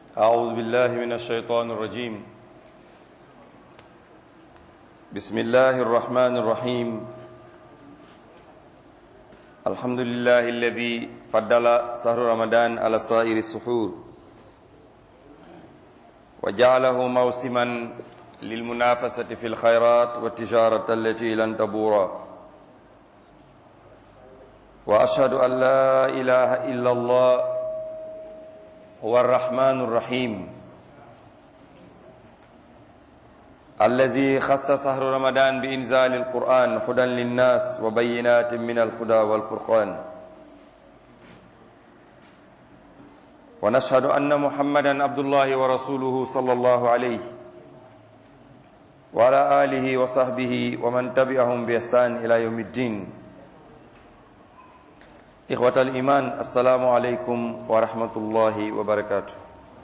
أعوذ بالله من الشيطان الرجيم بسم الله الرحمن الرحيم الحمد لله الذي فضل شهر رمضان على سائر السحور وجعله موسما للمنافسة في الخيرات والتجارة التي لن تبورا وأشهد أن لا إله إلا الله هو الرحمن الرحيم الذي خص شهر رمضان بإنزال القرآن هدى للناس وبينات من الهدى والفرقان ونشهد أن محمدا عبد الله ورسوله صلى الله عليه وعلى آله وصحبه ومن تبعهم بإحسان إلى يوم الدين إخوة الإيمان السلام عليكم ورحمة الله وبركاته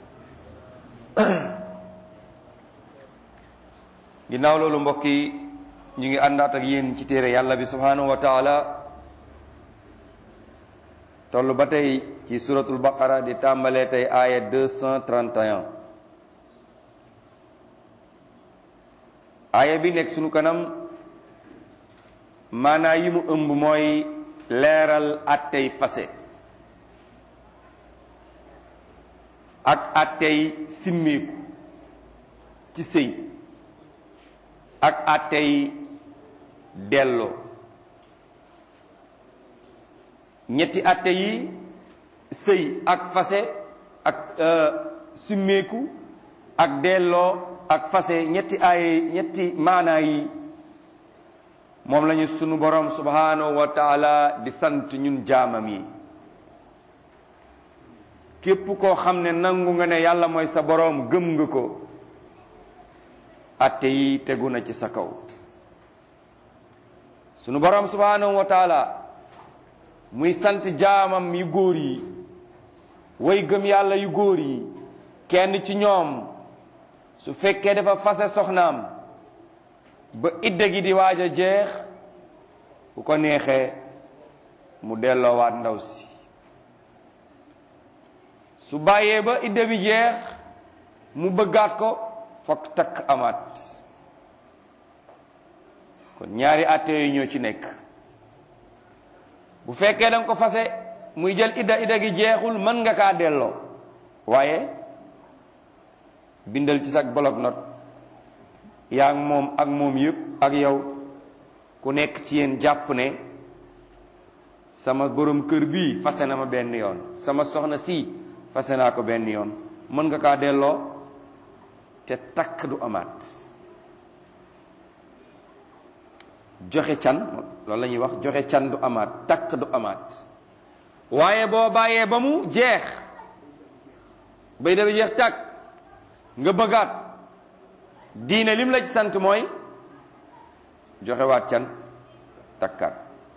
ginnaaw loolu mbokk yi ñu ngi àndaat ak yéen ci téere yàlla bi subhanahu wa taala toll ba tey ci suratul baqara di tàmbalee tey aaya 231 aaya bi nekk sunu kanam maanaa yi mu ëmb mooy leeral attey fase ak attey simmiku ci sëy ak attey delloo ñetti atte yi sëy ak fase ak simmeeku ak delloo ak fase ñetti ay ñetti maanaa yi moom lañu sunu borom subhanahu wa taala di sant ñun jaamam yi képp koo xam ne nangu nga ne yàlla mooy sa boroom gëm nga ko atte yi tegu na ci sa kaw sunu borom subhanahu wa taala muy sant jaamam yu góor yi way gëm yàlla yu góor yi kenn ci ñoom su fekkee dafa fase soxnaam ba idda gi di waaj a jeex bu ko neexee mu delloowaat ndaw si su bàyyee ba idda bi jeex mu bëggaat ko fokk takk amaat kon ñaari àtte yu ñoo ci nekk bu fekkee danga ko fase muy jël idda idda gi jeexul mën nga kaa delloo waaye bindal ci sag bloc note yaa ngi moom ak moom yëpp ak yow ku nekk ci yéen jàpp ne sama borom kër bii fase na ma benn yoon sama soxna si fase naa ko benn yoon mën nga kaa delloo te takk du amaat joxe can loolu la ñuy wax joxe can du amaat takk du amaat waaye boo bàyyee ba mu jeex bay dafa jeex takk nga bëggaat diine lim la ci sant mooy joxewaat can takkaat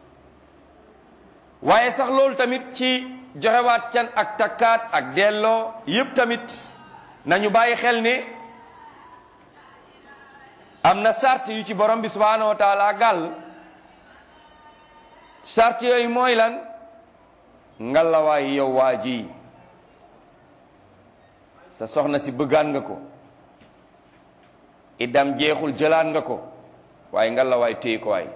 waaye sax loolu tamit ci joxewaat can ak takkaat ak delloo yépp tamit nañu bàyyi xel ne am na sart yu ci borom bi subhanahu wa taala gàll sart yooyu mooy lan ngalawaay yow waa ji sa soxna si bëggaan nga ko idam jeexul jëlaat nga ko waaye ngalawaay téye ko waay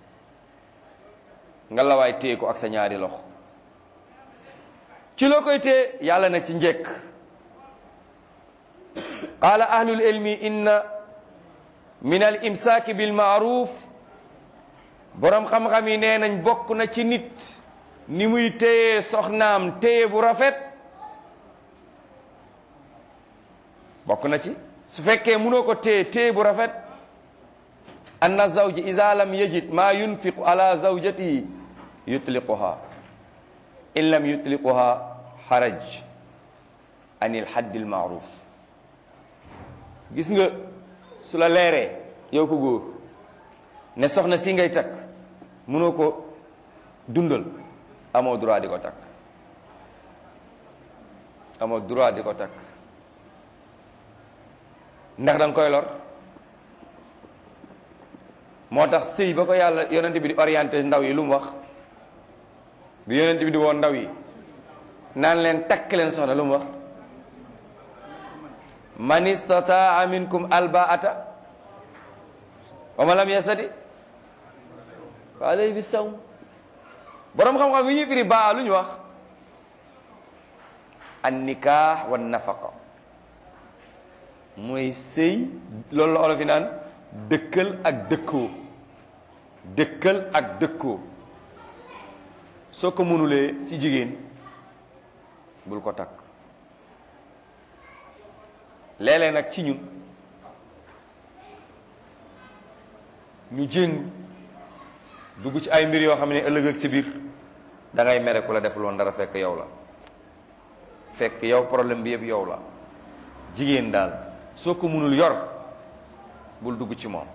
ngalawaay téye ko ak sa ñaari loxo ci loo koy téye yàlla na ci njëkk qaala ahlul ilmi inna min al imsaaki bil maaruf boroom xam-xam yi nee nañ bokk na ci nit ni muy téye soxnaam téye bu rafet bokk na ci su fekkee mënoo ko téye téye bu rafet anna zawji iza lam yajid ma yunfiqu ala zawjatihi yutliquha in lam yutliquha haraj anil haddil maaruf gis nga su la leeree yow ko góor ne soxna si ngay takk mënoo ko dundal amoo droit di ko takk amoo droit di ko takk ndax danga koy lor moo tax sëy ba ko yàlla yonent bi di orienté ndaw yi lu mu wax bi yonent bi di woon ndaw yi naan leen takk leen soxna lu mu wax man istataa minkum albaata wa man lam yastati fa alayhi bi sawm boroom xam-xam yi ñuy firi baa lu ñu wax an nikah wa nafaqa mooy sëy loolu la olof yi naan dëkkal ak dëkkoo dëkkal ak dëkkoo soo ko mënulee ci jigéen bul ko takk léeg-léeg nag ci ñun ñu jéng dugg ci ay mbir yoo xam ne ëllëg ak si biir da ngay mere ku la def loon dara fekk yow la fekk yow problème bi yëpp yow la jigéen daal soo ko mënul yor bul dugg ci moom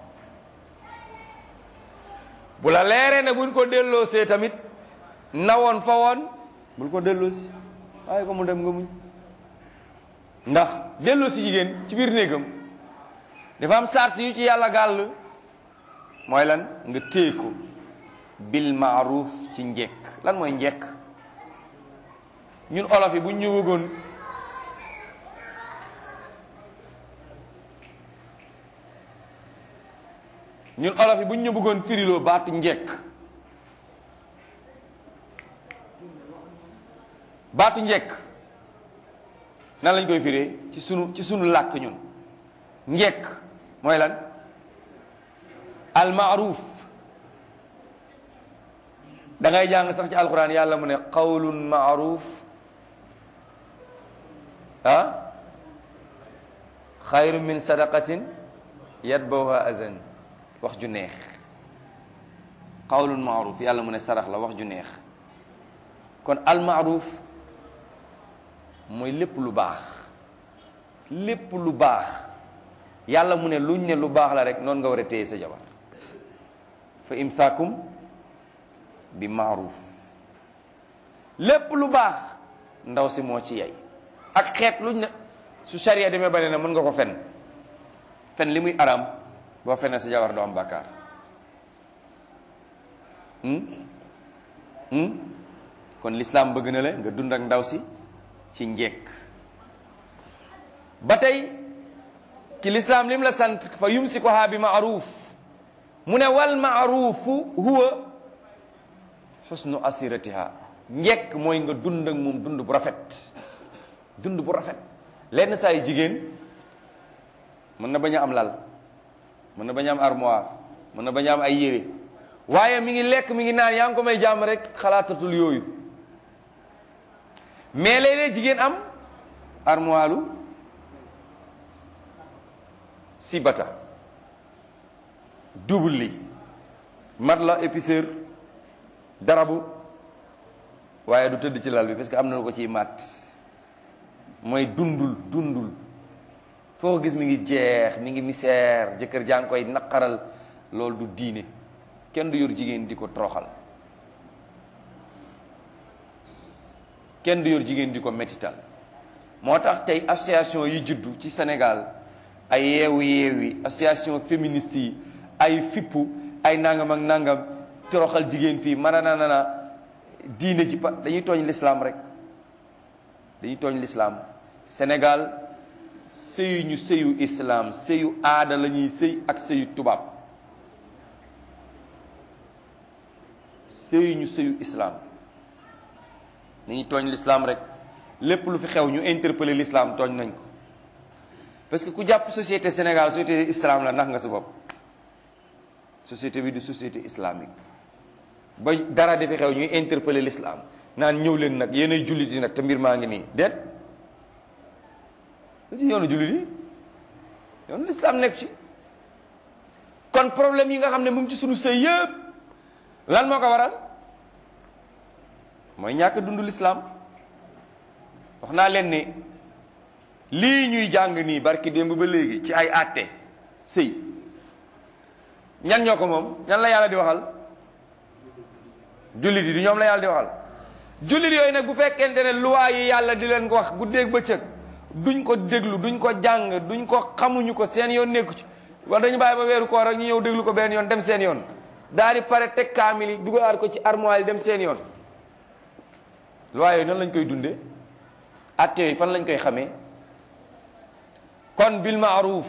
bu la leeree ne buñ ko delloo see tamit nawoon fa woon bul ko delloo si waaye ko mu dem nga muñ ndax delloo si jigéen ci biir néegam dafa am sart yu ci yàlla gàll mooy lan nga téye ko bil maaruf ci njekk lan mooy njekk ñun olof yi buñ ñu bëggoon ñun olof yi buñ ñu bëggoon firiloo baatu njekk baatu njekk nan lañ koy firee ci sunu ci sunu làkk ñun njekk mooy lan al maaruf da ngay jàng sax ci alquran yàlla mu ne qawlun maaruf ah xayru min sadaqatin yatbawha azan wax ju neex qawlun maaruf yàlla mu ne sarax la wax ju neex kon al maaruf mooy lépp lu baax lépp lu baax yàlla mu ne luñ ne lu baax la rek noonu nga war a téye sa jabar fa imsaakum bi maaruf lépp lu baax ndaw si moo ci yey ak xeet luñ ne su sharia demee ba ne na mën nga ko fen fen li muy araam boo fenee sa jabar doo am bàkkaar kon lislaam bëgg na la nga dund ak ndaw si ci njekk ba tey ci lislaam lim la sant fa yumsikuha bi maaruf mu ne wal maarufu huwa xusnu asiratiha njekk mooy nga dund ak moom dund bu rafet dund bu rafet lenn saa yu jigéen mën na bañ a am lal mën na bañ a am armoire mën na bañ a am ay yére waaye mi ngi lekk mi ngi naan yaa ngi ko may jàmm rek xalaatatul yooyu mais léeg-léeg jigéen am armoire lu si bata double li mat la épaisseur darabu waaye du tëdd ci lal bi parce que am na lu ko ciy mat mooy dundul dundul foo ko gis mi ngi jeex mi ngi misère jëkkër jaa ngi koy naqaral loolu du diine kenn du yor jigéen di ko toroxal kenn du yor jigéen di ko métital moo tax tey association yi juddu ci Sénégal ay yeewu yeewi association féministe yi ay fippu ay nangam ak nangam toroxal jigéen fii mana na na diine ci pa dañuy tooñ l'islam rek dañuy tooñ l'islam Sénégal sëyu ñu sëyu islam sëyu aada la ñuy sëy ak sëyu tubaab sëyu ñu sëyu islam dañuy tooñ l'islam rek lépp lu fi xew ñu interpeller l'islam tooñ nañ ko parce que ku jàpp société Sénégal société islam la ndax nga sa bopp société bi du société islamique ba dara di fi xew ñuy interpeller l'islam naan ñëw leen nag yéenay jullit yi nag te mbir maa ngi nii déet lu ci yoonu jullit yi yoonu l'islam nekk ci kon problème yi nga xam ne mu ngi ci sunu sëy yëpp lan moo ko waral mooy ñàkk dund l'islam wax naa leen ne lii ñuy jàng nii barki démb ba léegi ci ay àtte sëy ñan ñoo ko moom ñan la yàlla di waxal jullit yi du ñoom la yàlla di waxal jullit yooyu nag bu fekkente ne loi yi yàlla di leen ko wax guddeeg bëccëg duñ ko déglu duñ ko jàng duñ ko xamuñu ko seen yoon nekku ci wala dañu bàyyi ba weeru koor ak ñu ñëw déglu ko benn yoon dem seen yoon daal di pare teg kaamil yi dugalaat ko ci armoire yi dem seen yoon loi yooyu nan lañ koy dundee atte yooyu fan lañ koy xamee kon bil maaruf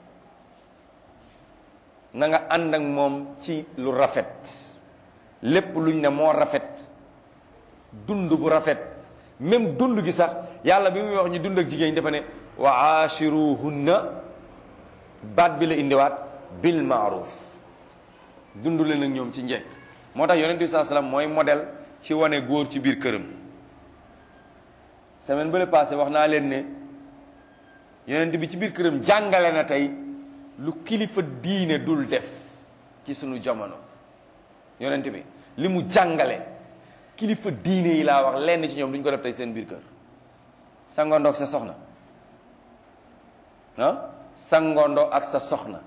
na nga ànd ak moom ci lu rafet lépp luñ ne moo rafet dund bu rafet même dund gi sax yàlla bi muy wax ñu dund ak jigéen ñi dafa ne wa aachiruhunna baat bi la indiwaat bil maaruf dund leen ak ñoom ci njekk moo tax yonent bi saa salaam mooy modèle ci wane góor ci biir këram semaine bële passé wax naa leen ne yonent bi ci biir këram jàngale na tey lu kilifa diine dul def ci sunu jamono yonent bi li mu jàngale kilifa diine yi laa wax lenn ci ñoom duñ ko def tey seen biir kër sangoondoog sa soxna ah sangoondoo ak sa soxna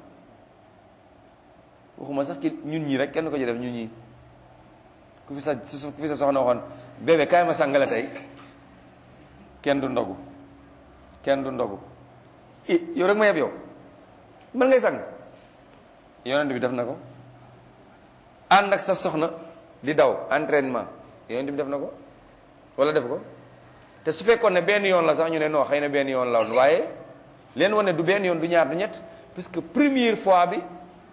waxuma sax ki ñun ñii rek kenn ko ci def ñun ñii ku fi sa ku fi sa soxna waxoon bébé kaay ma sangale tey kenn du ndogu kenn du ndogu i yow rek ma yeb yow mën ngay sang yonent bi def na ko ànd ak sa soxna di daw entraînement yonent bi def na ko wala def ko te su fekkoon ne benn yoon la sax ñu ne non xëy na benn yoon la woon waaye leen wane du benn yoon du ñaar du ñett puisque première fois bi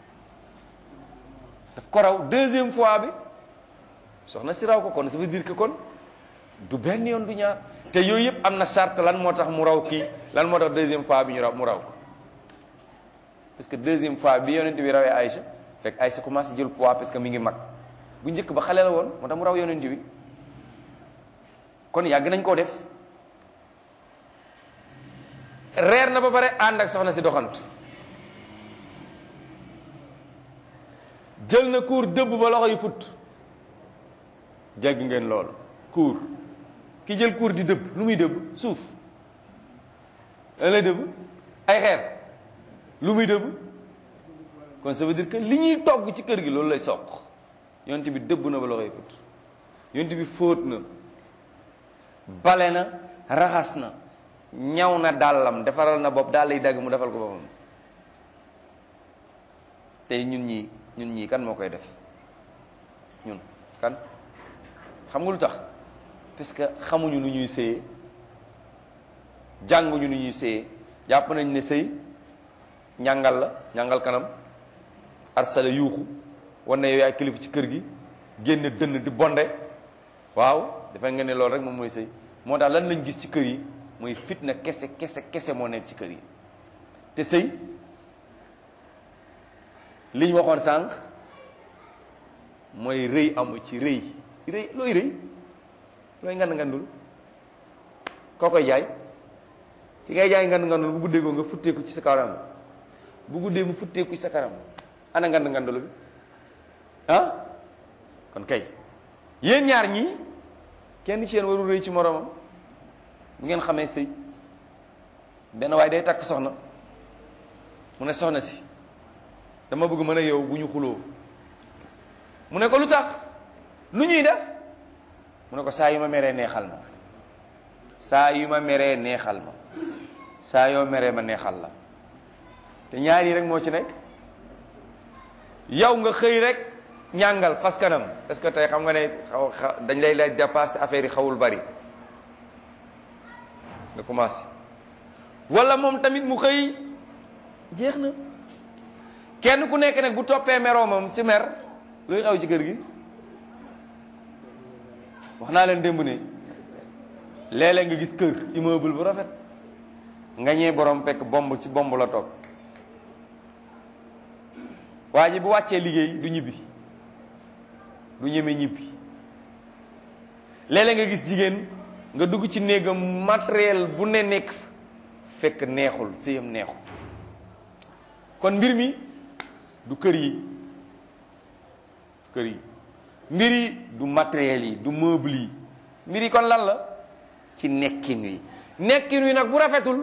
daf ko raw deuxième fois bi soxna si raw ko kon ça veut dire que kon du benn yoon du ñaar te yooyu yëpp am na charte lan moo tax mu raw kii lan moo tax deuxième fois bi ñu raw mu raw ko parce que deuxième fois bi yonent bi rawee Aïcha fekk Aïcha commencé jël poids parce que mi ngi mag bu njëkk ba xale la woon moo tax mu raw yonent bi kon yàgg nañ koo def reer na ba pare ànd ak soxna si doxant jël na kuur dëbb ba loxo yi fut jégg ngeen lool kuur ki jël kuur di dëbb lu muy dëbb suuf lan lay dëbb ay xeer lu muy dëbb kon ça veut dire que li ñuy togg ci kër gi loolu lay soq yonent bi dëbb na ba loxo yi fut yonent bi fóot na bale na raxas na ñaw na dàllam defaral na bopp daal lay dagg mu defal ko boppam tey ñun ñii ñun ñii kan moo koy def ñun kan xam nga lu tax parce que xamuñu nu ñuy sëyee jànguñu nu ñuy sëyee jàpp nañ ne sëy ñàngal la ñàngal kanam arsala yuuxu wan na yow yaay kilifa ci kër gi génne dënn di bonde waaw dafa nga ne loolu rek moom mooy sëy moo tax lan lañ gis ci kër yi mooy fitna kese kese kese moo nekk ci kër yi te sëy li ñu waxoon sànq mooy rëy amu ci rëy rëy looy rëy looy ngand ngandul koo koy jaay ki ngay jaay ngand ngandul bu guddee ko nga futteeku ci sa kanam bu guddee mu futteeku ci sa kanam ana ngand ngandul bi ah kon kay yéen ñaar ñii kenn ci yéen warul rëy ci moroomam bu ngeen xamee sëy benn waaye day takk soxna mu ne soxna si dama bëgg mën a yow bu ñu xuloo mu ne ko lu tax lu ñuy def mu ne ko saa yu ma meree neexal ma saa yu ma meree neexal ma saa yoo meree ma neexal la te ñaar yi rek moo ci nekk yow nga xëy rek ñàngal fas kanam est-ce que tey xam nga ne xaw dañ lay lay dépasse te affaire yi xawul bari nga commencé wala moom tamit mu xëy jeex na kenn ku nekk nag bu toppee meroomam ci mer luy xaw ci kër gi wax naa leen démb ne léeg-léeg nga gis kër immeuble bu rafet nga ñee borom fekk bomb ci bomb la toog waa ji bu wàccee liggéey du ñibbi du ñeme ñibbi léeg-léeg nga gis jigéen nga dugg ci néegam matériel bu ne nekk fekk neexul sëyam neexul kon mbir mi du kër yi kër yi mbir yi du matériel yi du meuble yi mbir yi kon lan la ci nekkin wi nekkin wi nag bu rafetul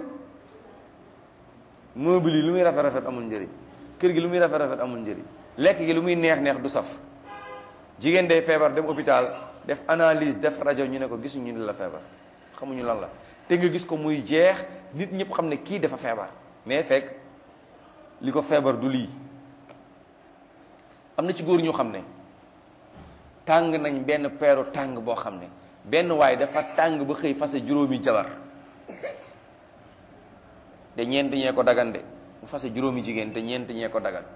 meuble yi lu muy rafet rafet amul njëriñ kër gi lu muy rafet rafet amul njëriñ lekk gi lu muy neex neex du saf jigéen day feebar dem hôpital def analyse def rajo ñu ne ko gisuñu ni la feebar xamuñu lan la te nga gis ko muy jeex nit ñëpp xam ne kii dafa feebar mais fekk li ko feebar du lii am na ci góor ñoo xam ne tàng nañ benn peeru tàng boo xam ne benn waay dafa tàng ba xëy fase juróomi jabar te ñeent ñee ko dagan de mu fase juróomi jigéen te ñeent ñee ko dagan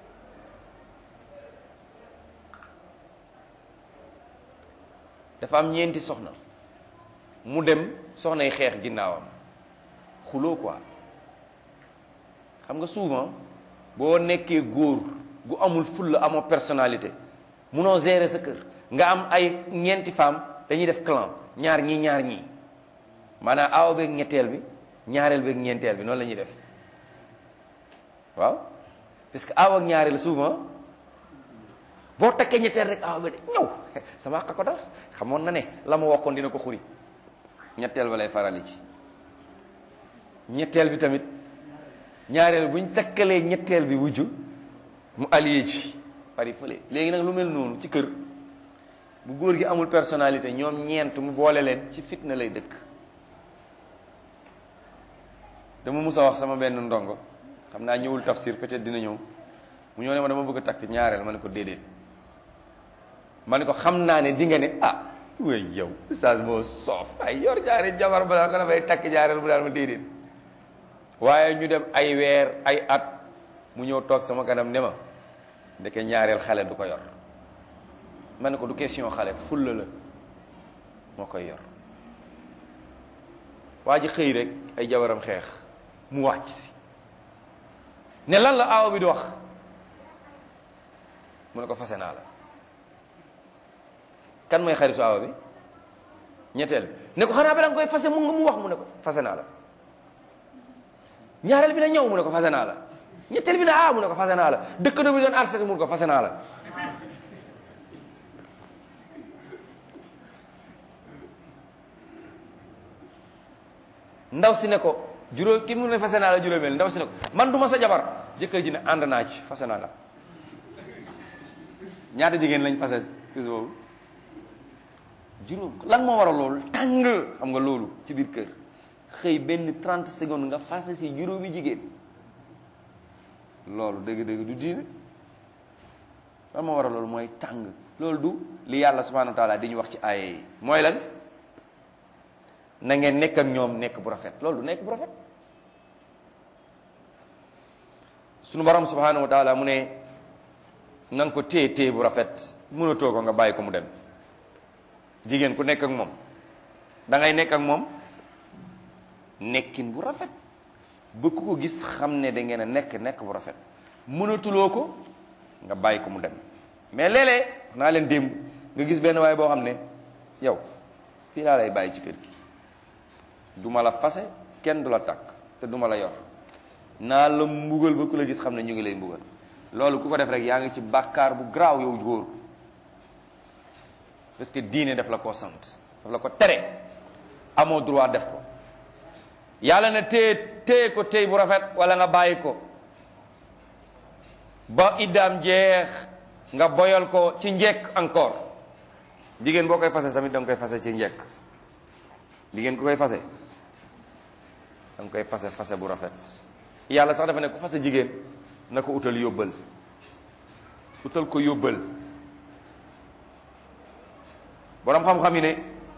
dafa am ñeenti soxna mu dem soxnay xeex ginnaawam xuloo quoi xam nga souvent boo nekkee góor gu amul fulla amoo personnalité munoo gérer sa kër nga am ay ñeenti femme dañuy def clan ñaar ñii ñaar ñii maanaam aaw beeg ñetteel bi ñaareel beeg ñeenteel bi noonu la ñuy def waaw parce que aaw ak ñaareel souvent boo takkee ñetteel rek aaw ba de ñëw sama àq ko dal xamoon na ne la ma waxoon dina ko xuri ñetteel ba lay farali ci ñetteel bi tamit ñaareel buñ takkalee ñetteel bi wujju mu allié ci pari fële léegi nag lu mel noonu ci kër bu góor gi amul personnalité ñoom ñeent mu boole leen ci fitna lay dëkk dama mus a wax sama benn ndongo xam naa ñëwul tafsir peut-être dina ñëw mu ñëw ne ma dama bëgg a takk ñaareel ma ne ko déedéet ma ne ko xam naa ne di nga ne ah way yow sage moo soof ay yor ñaari jabar ba daal ko dafay takk ñaareel bu daal ma déedéet waaye ñu dem ay weer ay at mu ñëw toog sama kanam ne ma ndeke ñaareel xale du ko yor ma ne ko du question xale fulla la moo koy yor waa ji xëy rek ay jabaram xeex mu wàcc si ne lan la aawa bi di wax mu ne ko fase naa la kan mooy xaritu aawa bi ñetteel bi ne ko xanaa bala nga koy fase mu nga mu wax mu ne ko fase naa la ñaareel bi na ñëw mu ne ko fase naa la ñetteel bi na ah mu ne ko fase naa la dëkkandoo bi doon arsete mu ne ko fase naa la ndaw si ne ko juróom ki mu ne fase naa la juróomeel ndaw si ne ko man du ma sa jabar jëkkër ji ne ànd naa ci fase naa la ñaata jigéen lañ fase bis boobu juróom lan moo waral loolu tàng xam nga loolu ci biir kër xëy benn 30 secondes nga fase si juróomi jigéen loolu dëgg-dëgg du diine lan moo waral loolu mooy tàng loolu du li yàlla subhanahu wa taala di ñu wax ci aaya yi mooy lan na ngeen nekk ak ñoom nekk bu rafet loolu du nekk bu rafet sunu borom subhanahu wa taala mu ne na nga ko téye téye bu rafet mënatoo ko nga bàyyi ko mu dem jigéen ku nekk ak moom da ngay nekk ak moom nekkin bu rafet ba ku ko gis xam ne da ngeen a nekk nekk bu rafet mënatuloo ko nga bàyyi ko mu dem mais léeg-léeg wax naa leen démb nga gis benn waaye boo xam ne yow fii laa lay bàyyi ci kër gi du ma la fase kenn du la takk te du ma la yor naa la mbugal ba ku la gis xam ne ñu ngi lay mbugal loolu ku ko def rek yaa ngi ci bàkkaar bu garaaw yow góor parce que diine daf la ko sant daf la ko tere amoo droit def ko yàlla na téye téye ko téye bu rafet wala nga bàyyi ko ba iddaam jeex nga boyal ko ci njekk encore jigéen boo koy fase tamit da nga koy fase ci njekk jigéen ku koy fase da nga koy fase fase bu rafet yàlla sax dafa ne ku fase jigéen na ko utal yóbbal utal ko yóbbal boroom xam-xam yi ne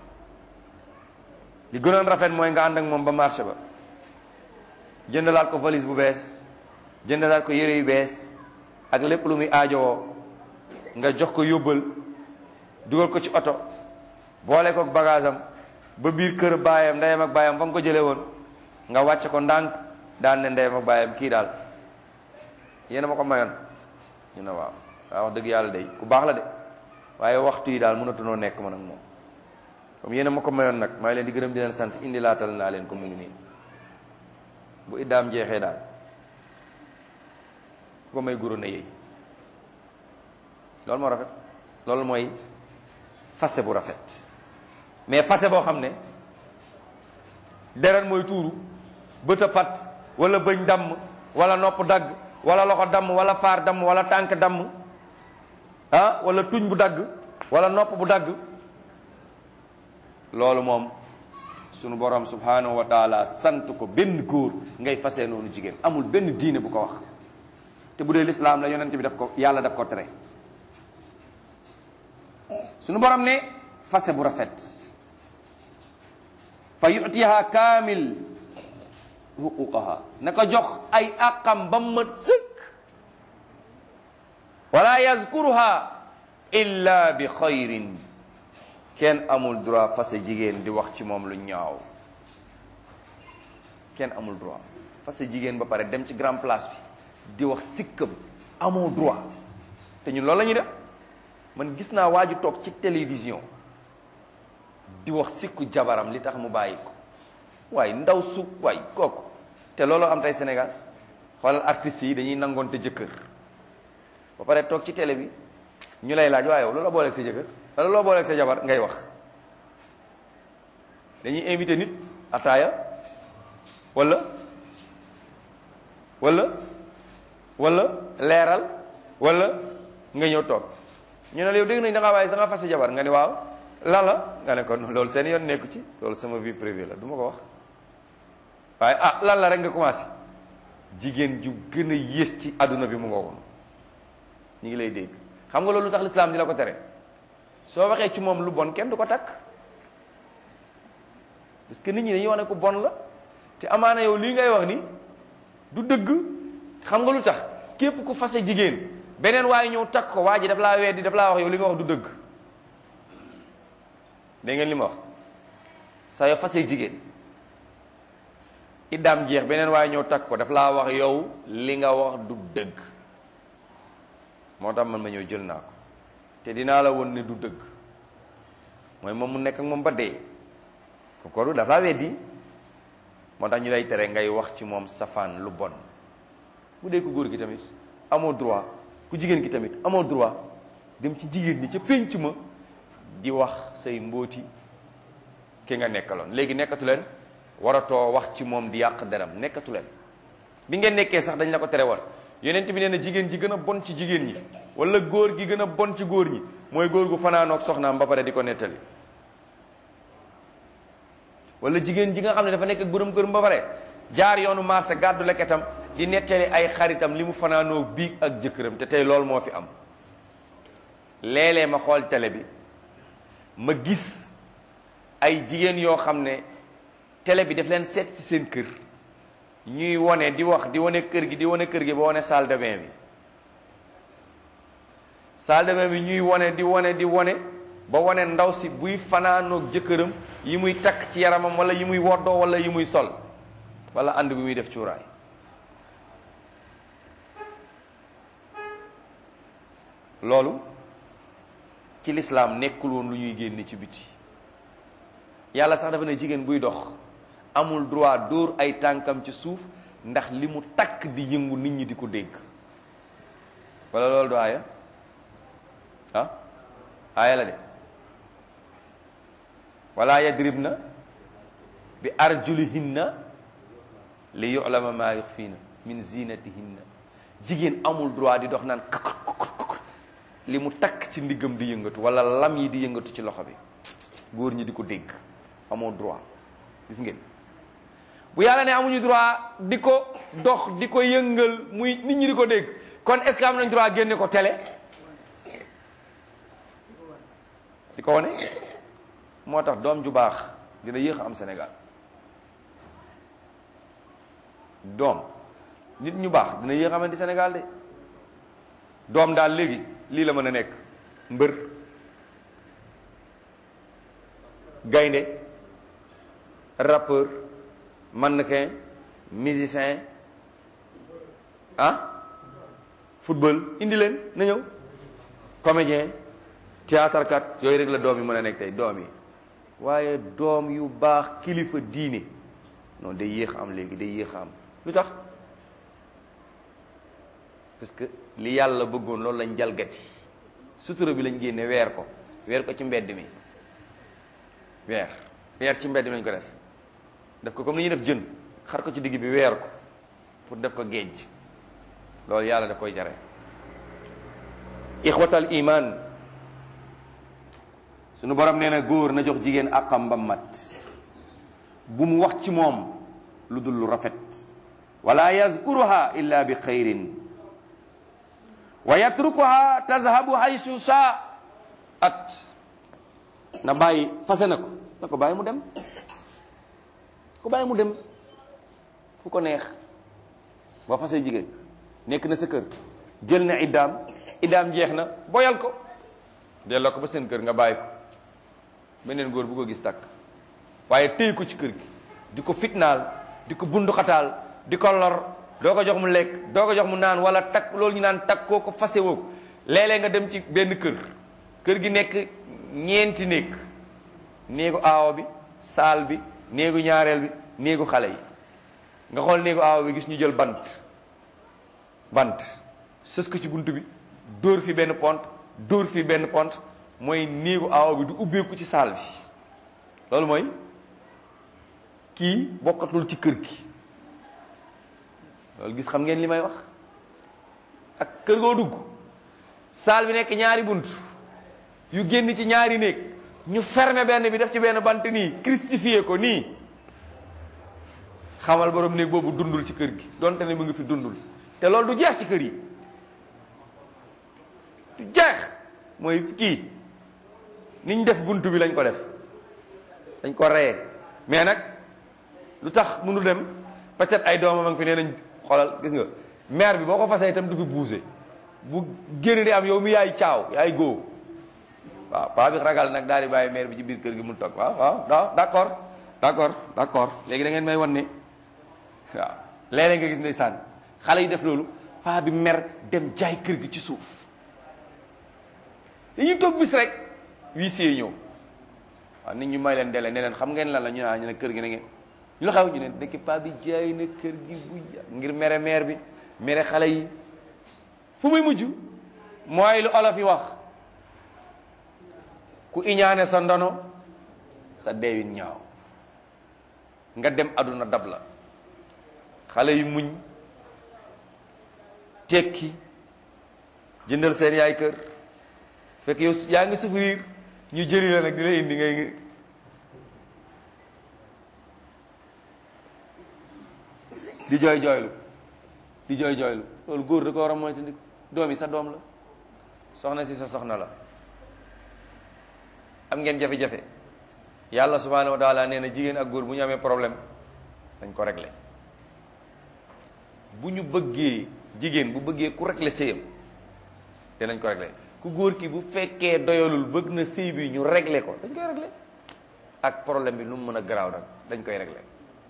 li gënoon rafet mooy nga ànd ak moom ba marché ba jëndalaat ko valise bu bees jëndalaat ko yére yu bees ak lépp lu muy aajowoo nga jox ko yóbbal dugal ko ci oto boole ko bagage am ba biir kër baayam ndeyam ak baayam fa nga ko jëlee woon nga wàcce ko ndànk daan ne ndeyam ak baayam kii daal yéena ma ko mayoon ñu ne waaw waaw wax dëgg yàlla day ku baax la de waaye waxtu yi daal mënatunoo nekk man ak moom comme yéena ma ko mayoon nag maa ngi leen di gërëm di leen sant indi laatal naa leen ko mu ngi nii bu iddaam jeexee daal ku ko may guru na yéey loolu moo rafet loolu mooy fase bu rafet mais fase boo xam ne deret mooy tuuru bët a pat wala bëñ damm wala nopp dagg wala loxo damm wala faar damm wala tànk damm ah wala tuñ bu dagg wala nopp bu dagg loolu moom sunu borom subhanahu wa taala sant ko benn góor ngay fase noonu jigéen amul benn diine bu ko wax te bu dee lislaam la yonent bi daf ko yàlla daf ko tere sunu borom ne fase bu rafet fa yutiha kaamil huquqaha na ko jox ay àqam ba mat sëkk wala yazkuruha illa bi xayrin kenn amul droit fase jigéen di wax ci moom lu ñaaw kenn amul droit fase jigéen ba pare dem ci grand place bi di wax sikkam amoo droit te ñun loolu la ñuy def man gis naa waa ju toog ci télévision di wax sikku jabaram li tax mu bàyyi ko waaye ndaw su waay kooku te looloo am tey Sénégal xoolal artistes yi dañuy nangoon te jëkkër ba pare toog ci télé bi ñu lay laaj waaye yow loola booleeg sa jëkkër wala loo booleeg sa jabar ngay wax dañuy invité nit ataaya wala wala wala leeral wala nga ñëw toog ñu ne la yow dégg nañ da ngaa waaye da ngaa fas sa jabar nga ni waaw lan la nga ne ko loolu seen yoon nekku ci loolu sama vie privée la du ma ko wax waaye ah lan la rek nga commencé jigéen ju gën a yées ci àdduna bi mu nga woon ñu ngi lay dégg xam nga loolu tax lislaam di la ko tere soo waxee ci moom lu bon kenn du ko takk parce que nit ñi dañuy wax ne ko bon la te amaana yow lii ngay wax ni du dëgg xam nga lu tax képp ku fase jigéen beneen waaye ñëw takk ko waa ji daf laa weddi daf laa wax yow li nga wax du dëgg dégg ngeen li ma wax saa yoo fase jigéen iddaam jeex beneen waaye ñëw takk ko daf laa wax yow li nga wax du dëgg moo tax man ma ñëw jël naa ko te dinaa la woon ne du dëgg mooy moom mu nekk ak moom ba dee ko koru daf laa weddi moo tax ñu lay tere ngay wax ci moom safaan lu bon bu dee ko góor gi tamit amoo droit ku jigéen gi tamit amoo droit dem ci jigéen ñi ca pénc ma di wax say mbóoti ki nga nekkaloon léegi nekkatu leen waratoo wax ci moom di yàq deram nekkatu leen bi ngeen nekkee sax dañ la ko tere woon yonent bi nee na jigéen ji gën a bon ci jigéen ñi wala góor gi gën a bon ci góor ñi mooy góor gu fanaanoog soxnaam ba pare di ko nettali wala jigéen ji nga xam ne dafa nekk ak borom këram ba pare jaar yoonu marché gàddu leketam di nettali ay xaritam li mu fanaanoog biig ak jëkkëram te tey loolu moo fi am léeg-léeg ma xool télé bi ma gis ay jigéen yoo xam ne télé bi daf leen seet ci seen kër ñuy wone di wax di wane kër gi di wane kër gi ba wane salle de bain bi salle de bain bi ñuy wane di wane di wane ba wane ndaw si buy fanaanoog jëkkëram yi muy takk ci yaramam wala yi muy woddoo wala yi muy sol wala ànd bi muy def cuuraay loolu ci lislaam nekkul woon lu ñuy génne ci biti yàlla sax dafa ne jigéen buy dox amul droit dóor ay tànkam ci suuf ndax li mu takk di yëngu nit ñi di ko dégg wala loolu du aaya ah aaya la de wala yadribna bi arjulihinna li yu'lama ma yuxfiina min zinatihinna jigéen amul droit di dox naan kakut kakut kakut li mu takk ci ndiggam di yëngatu wala lam yi di yëngatu ci loxo bi góor ñi di ko dégg amoo droit gis ngeen bu yàlla ne amuñu droit di ko dox di ko yëngal muy nit ñi di ko dégg kon est-ce que am nañ droit génne ko télé di ko wane moo tax doom ju baax dina yéex a am Sénégal doom nit ñu baax dina yéex a amati Sénégal de doom daal léegi lii la mën a nekk mbër gaynde rappeur mannequin musicien ah football indi leen na ñëw comédien théâtre kat yooyu rek la doom yi mën a nekk tey doom yi waaye doom yu baax kilifa diine non day yéex am léegi day yéex am lu tax parce que li yàlla bëggoon loolu lañ jalgati sutura bi lañ génne weer ko weer ko ci mbedd mi weer weer ci mbedd mi lañ ko def def ko comme ni ñuy def jën xar ko ci digg bi weer ko pour def ko géej loolu yàlla daf koy jare ixwatal iman sunu borom nee na góor na jox jigéen àqam ba mat bu mu wax ci moom lu dul lu rafet wala yazkuruha illa bi xayrin wa yatrukuha tazhabu haysu shaa at na bàyyi fase na ko na ko bàyyi mu dem ko bàyyi mu dem fu ko neex boo fasee jigéen nekk na sa kër jël na iddaam iddaam jeex na boyal ko delloo ko ba seen kër nga bàyyi ko beneen góor bu ko gis takk waaye téy ko ci kër gi di ko fitnaal di ko bunduxataal di ko lor doo ko jox mu lekk doo ko jox mu naan wala takk loolu ñu naan takk koo ko fase woo ko léeg-léeg nga dem ci benn kër kër gi nekk ñeenti néeg néegu aawo bi saal bi néegu ñaareel bi néegu xale yi nga xool néegu aawo bi gis ñu jël bant bant sës ko ci bunt bi dóor fi benn pont dóor fi benn pont mooy néegu aawo bi du ubbeeku ci saal bi loolu mooy kii bokkatul ci kër gi loolu gis xam ngeen li may wax ak kër goo dugg saal bi nekk ñaari bunt yu génn ci ñaari néeg ñu fermer benn bi def ci benn bant nii christifié ko nii xamal borom néeg boobu dundul ci kër gi donte ne mu ngi fi dundul te loolu du jeex ci kër yi du jeex mooy kii niñ def bunt bi lañ ko def dañ ko reye mais nag lu tax mënu dem peut-être ay doomam a ngi fi nee nañ xoolal gis nga maire bi boo ko fasee itam du fi buuse bu génn di am yow mi yaay caaw yaay góo waaw paa bi ragal nag daal di bàyyi maire bi ci biir kër gi mu toog waaw waaw waaw d'accord d'accord d'accord léegi da ngeen may wan ne waaw léeg-léeg nga gis ndeysaan xale yi def loolu paa bi mer dem jaay kër gi ci suuf dañuy toog bis rek huissier ñëw waaw nit ñu may leen dele ne leen xam ngeen lan la ñu naan ñu ne kër gi na ngeen ñu la xaw ñu ne dëkk paa bi jaay na kër gi bu ngir mere maire bi mere xale yi fu muy mujj mooy lu olof yi wax ku iñaane sa ndono sa deewin ñaaw nga dem aduna dab la xale yi muñ tekki jëndal seen yaay kër fekk yow yaa ngi souffrir ñu jëli la nag di la indi ngay di jooy jooylu di jooy jooylu loolu góor da ko war a moytu ndik doom yi sa doom la soxna si sa soxna la am ngeen jafe-jafe yàlla subhanahu wa taala nee na jigéen ak góor bu ñu amee problème dañ ko régler bu ñu bëggee jigéen bu bëggee ku régler sëyam dinañ ko régler ku góor ki bu fekkee doyalul bëgg na sëy bi ñu régler ko dañ koy régler ak problème bi lu mu mën a garaaw nag dañ koy régler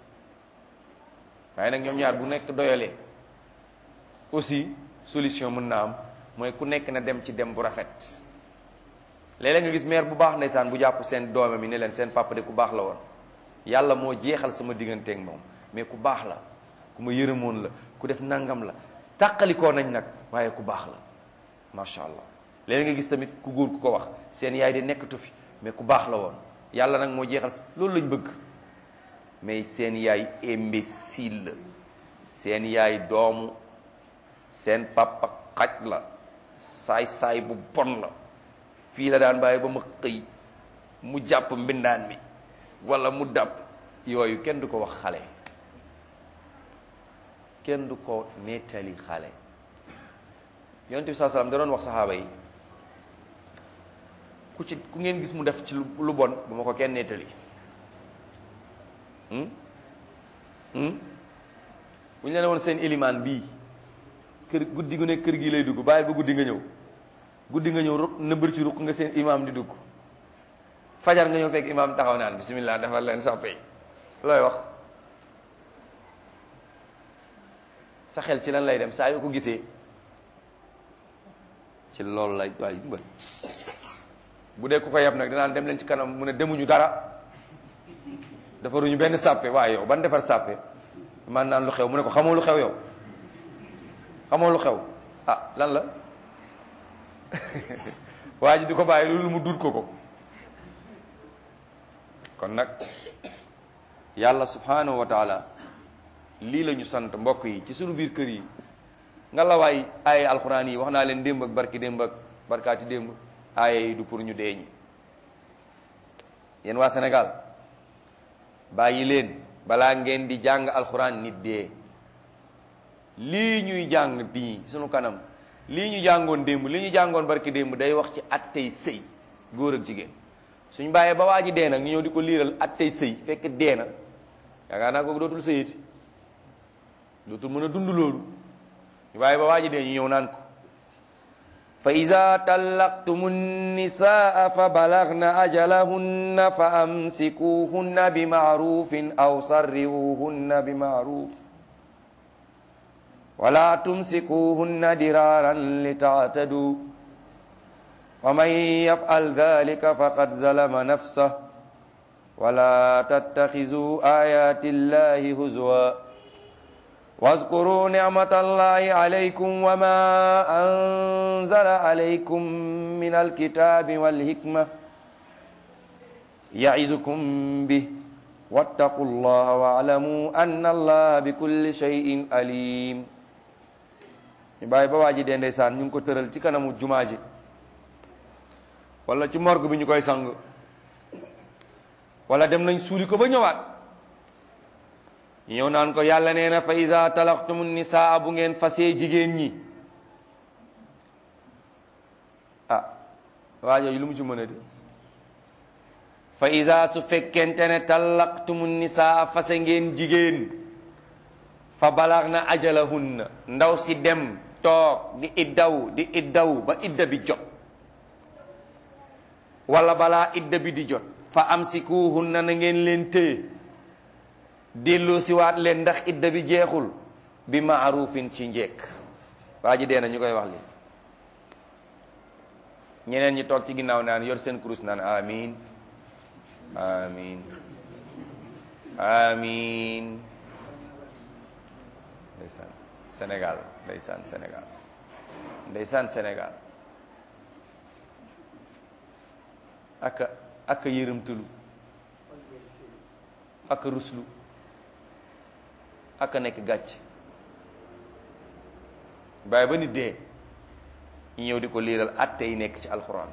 waaye nag ñoom ñaar bu nekk doyalee aussi solution mën na am mooy ku nekk na dem ci dem bu rafet léeg-léeg nga gis mère bu baax ndeysaan bu jàpp seen doome mi ne leen seen papa de ku baax la woon yàlla moo jeexal sama digganteeg moom mais ku baax la ku ma yërëmoon la ku def nangam la tàqalikoo nañ nag waaye ku baax la macha allah léeg nga gis tamit ku góor ku ko wax seen yaay di nekkatu fi mais ku baax la woon yàlla nag moo jeexal loolu lañ bëgg mais seen yaay imbécile la seen yaay doomu seen papa xaj la saay-saay bu bon la fii la daan bàyyi ba ma xëy mu jàpp mbindaan mi wala mu dàpp yooyu kenn du ko wax xale kenn du ko nettali xale yonent bi saa salaam da doon wax saxaaba yi ku ci ku ngeen gis mu def ci lu bon bu ma ko kenn nettali bu ñu leen woon seen ilimaan bii kër guddi gu ne kër gi lay dugg bàyyi ba guddi nga ñëw guddi nga ñëw ruq nëbbër ci ruq nga seen imaam di dugg fajar nga ñëw fekk imaam taxaw naan bismillah defal leen soppe looy wax sa xel ci lan lay dem saa yoo ko gisee ci loolu lay waay mbër bu dee ku ko yab nag danaan dem leen ci kanam mu ne demuñu dara defaruñu benn sàppe waaye yow ban defar sàppe man naan lu xew mu ne ko xamoo lu xew yow xamoo lu xew ah lan la waa ji di ko bàyyi loolu mu duut ko ko kon nag yàlla subhanahu wa taala lii la ñu sant mbokk yi ci sunu biir kër yi nga la waay aaye alxuraan yi wax naa leen démb ak barki démb ak barkaati démb aaye yi du pour ñu dee ñi yéen waa Sénégal bàyyi leen balaa ngeen di jàng alxuraan nit dee lii ñuy jàng bii sunu kanam lii ñu jàngoon démb li ñu jàngoon barki démb day wax ci attey sëy góor ak jigéen suñ bàyyee ba waa ji dee nag ñu ñëw di ko liiral attey sëy fekk dee na yaakaar naa kooku dootul sëyati dootul mën a dund loolu waaye ba waa ji dee ñu ñëw naan ko fa ida tallaqtumu nnisaa fa balagna ajalahunna fa amsikuhunna bi maarufin aw sarrihuhunna bi maaruf wala tumsikuhunna diraran litaatadu wa man yafal dalika faqad zalama nafsah wala tattaxizu ayati llahi huzwa واذكروا نعمة الله عليكم وما أنزل عليكم من الكتاب والحكمة يعظكم به واتقوا الله واعلموا أن الله بكل شيء عليم ñu bàyyi ba waa ji dee ndeysaan ñu ngi ko tëral ci kanamu jumaa ji wala ci morgue bi ñu koy sang wala dem nañ suuli ko ba ñëwaat ñëw naan ko yàlla nee na fa iza talaqtumu nisaa bu ngeen fasee jigéen ñi ah waa jooju lu mu ci mën a di fa iza su fekkente ne talaqtumu nisaa fase ngeen jigéen fa balaag na ajalahunna ndaw si dem toog di iddaw di iddaw ba idda bi jot wala balaa idda bi di jot fa amsikuhunna na ngeen leen téye dellu siwaat leen ndax idda bi jeexul bi maarufin ci njekk waa ji dee na ñu koy wax li ñeneen ñi toog ci ginnaaw naan yor seen kurus naan amin amin amin ndeysaan Sénégal ndeysaan Sénégal ndeysaan Sénégal aka aka yërëmtalu aka ruslu aka nekk gàcc bàyyi ba nit dee ñu ñëw di ko liiral atte yi nekk ci alxuraan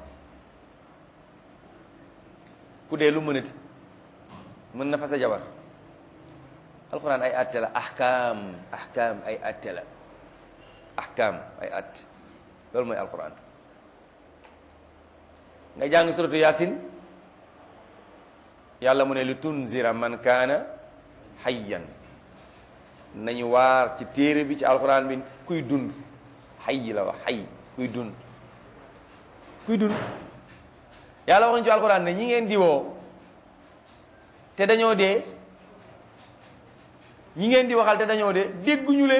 ku dee lu mënati mën na fa sa jabar alxuraan ay atte la ahkaam ahkaam ay atte la ahkaam ay atte loolu mooy alxuraan nga jàng suratu yaasin yàlla mu ne li tunzira man kaana hayyan nañu waar ci téere bi ci alxuraan bi kuy dund xay la wax xay kuy dund kuy dund yàlla wax nañu ci alxuraan ne ñi ngeen di woo te dañoo dee ñi ngeen di waxal te dañoo dee dégguñu leen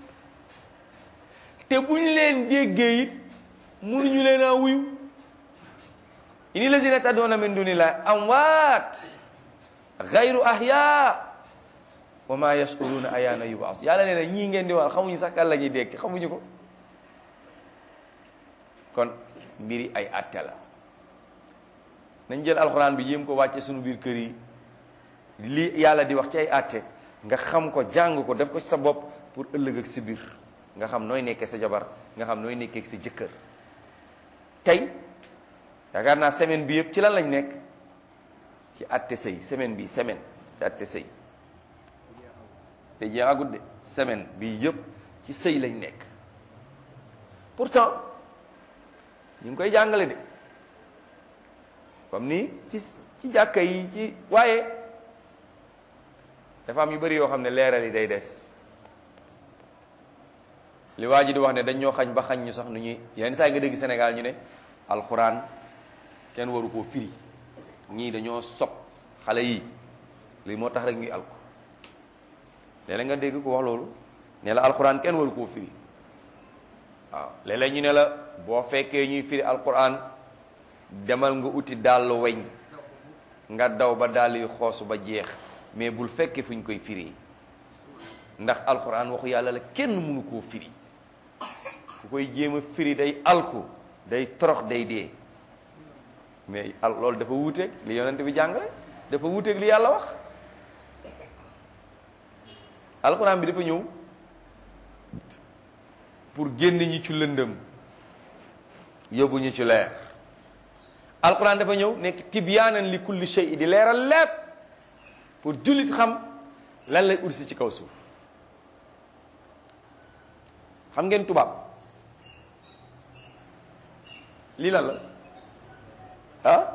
te buñ leen déggee it mënuñu leen a wuyu ini lazina taddoona min dunillahi amwaat gayru ahyaa wa ma yashkuruna ayaana yubaas yàlla nee na ñii ngeen di wax xamuñu sax kan la ñuy dekk xamuñu ko kon mbiri ay atte la nañ jël alxuraan bi yéem ko wàcce suñu biir kër yi li yàlla di wax ci ay atte nga xam ko jàng ko def ko ci sa bopp pour ëllëg ak si biir nga xam nooy nekkee sa jabar nga xam nooy nekkee sa jëkkër tey yaakaar naa semaine bi yëpp ci lan lañ nekk ci atte sëy semaine bi semaine ci atte sëy te jeexagut de semaine bi yëpp ci sëy lañ nekk pourtant ñu ngi koy jàngale de comme ni ci ci jàkka yi ci waaye dafa am yu bari yoo xam ne leeral yi day des li waa ji di wax ne dañ ñoo xañ ba xañ ñu sax nu ñuy yenn saa yi nga dégg Sénégal ñu ne alxuraan kenn waru koo firi ñii dañoo sob xale yi lii moo tax rek ñuy alko léeg-léeg nga dégg ko wax loolu ne la alxuraan kenn waru koo firi waaw léeg-léeg ñu ne la boo fekkee ñuy firi alxuraan demal nga uti dàll weñ nga daw ba dàll yu xoosu ba jeex mais bul fekkee fu ñu koy firi ndax alxuraan waxu yàlla la kenn mënu koo firi ku koy jéem a firi day alku day torox day dee mais al loolu dafa wuuteeg li yonent bi jàngale dafa wuuteeg li yàlla wax alxuraan bi dafa ñëw pour génn ñi ci lëndëm yóbbu ñu ci leer alxuraan dafa ñëw nekk tibyaanan li kulli shay di leeral lépp pour jullit xam lan lay ursi ci kaw suuf xam ngeen tubaab lii lan la ah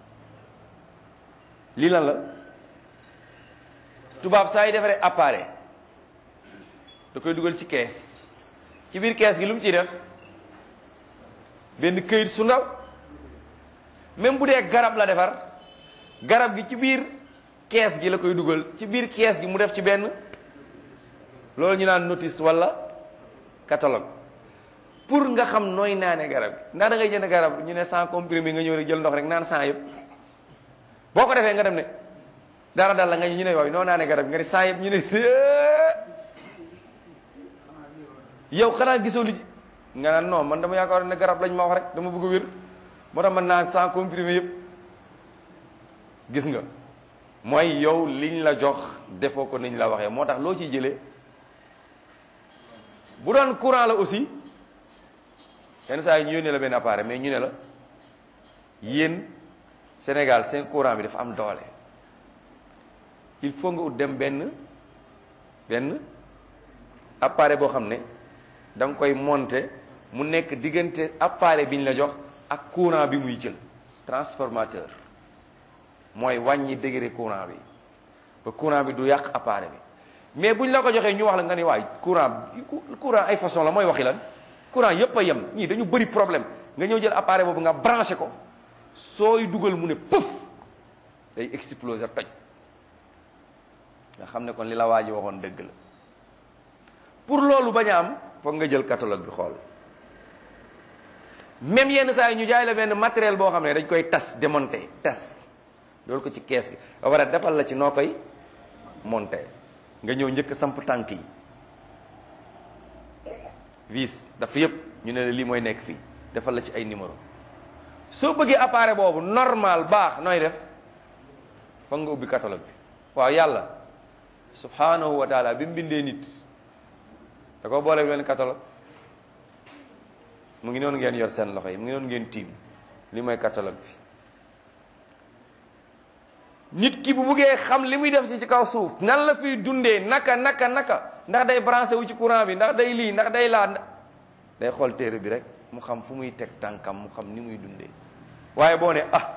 lii lan la tubaab saa yi defaree appareil da koy dugal ci kees ci biir kees gi lu mu ciy def benn këyit su ndaw même bu dee garab la defar garab gi ci biir kees gi la koy dugal ci biir kees gi mu def ci benn loolu ñu naan notice walla catalogue pour nga xam nooy naane garab gi ndax da ngay jënd garab ñu ne sans comprimé nga ñëw rek jël ndox rek naan sans yëpp boo ko defee nga dem ne dara dal la nga ñu ne yooyu noo naane garab gi nga ne sans yëpp ñu ne yow xanaa gisoo li ci nga naan non man dama yaakaar ne garab lañ ma wax rek dama bëgg a wér moo tax man naan sans comprimé yëpp gis nga mooy yow liñ la jox defoo ko niñ la waxee moo tax loo ciy jëlee bu doon courant la aussi yenn saa yi ñu yónnee la benn appareil mais ñu ne la yéen Sénégal seen courant bi dafa am doole il faut nga ut dem benn benn appareil boo xam ne da nga koy monter mu nekk diggante appareil bi ñu la jox ak courant bi muy jël transformateur mooy wàññi degré courant bi ba courant bi du yàq appareil bi mais buñ la ko joxee ñu wax la nga ni waay courant courant ay façon la mooy waxi lan courant yépp a yem ñii dañu bëri problème nga ñëw jël appareil boobu nga branché ko sooy dugal mu ne pëf day exploser toj nga xam ne kon li la waa ji waxoon dëgg la pour loolu bañ a am foog nga jël catalogue bi xool même yenn saa yi ñu jaay la benn matériel boo xam ne dañ koy tas démonter tas loolu ko ci kees gi ba pare defal la ci noo koy monter nga ñëw njëkk samp tànk yi vis dafa yëpp ñu ne la lii mooy nekk fii defal la ci ay numéro soo bëggee appareil boobu normal baax nooy def foog nga ubbi catalogue bi waaw yàlla subhanahu wa taala bi mu bindee nit da ko boole benn catalogue mu ngi noonu ngeen yor seen loxo yi mu ngi noonu ngeen tiim li mooy catalogue bi nit ki bu buggee xam li muy def si ci kaw suuf nan la fiy dundee naka naka naka ndax day branché wu ci courant bi ndax day lii ndax day laa day xool téere bi rek mu xam fu muy teg tànkam mu xam ni muy dundee waaye boo ne ah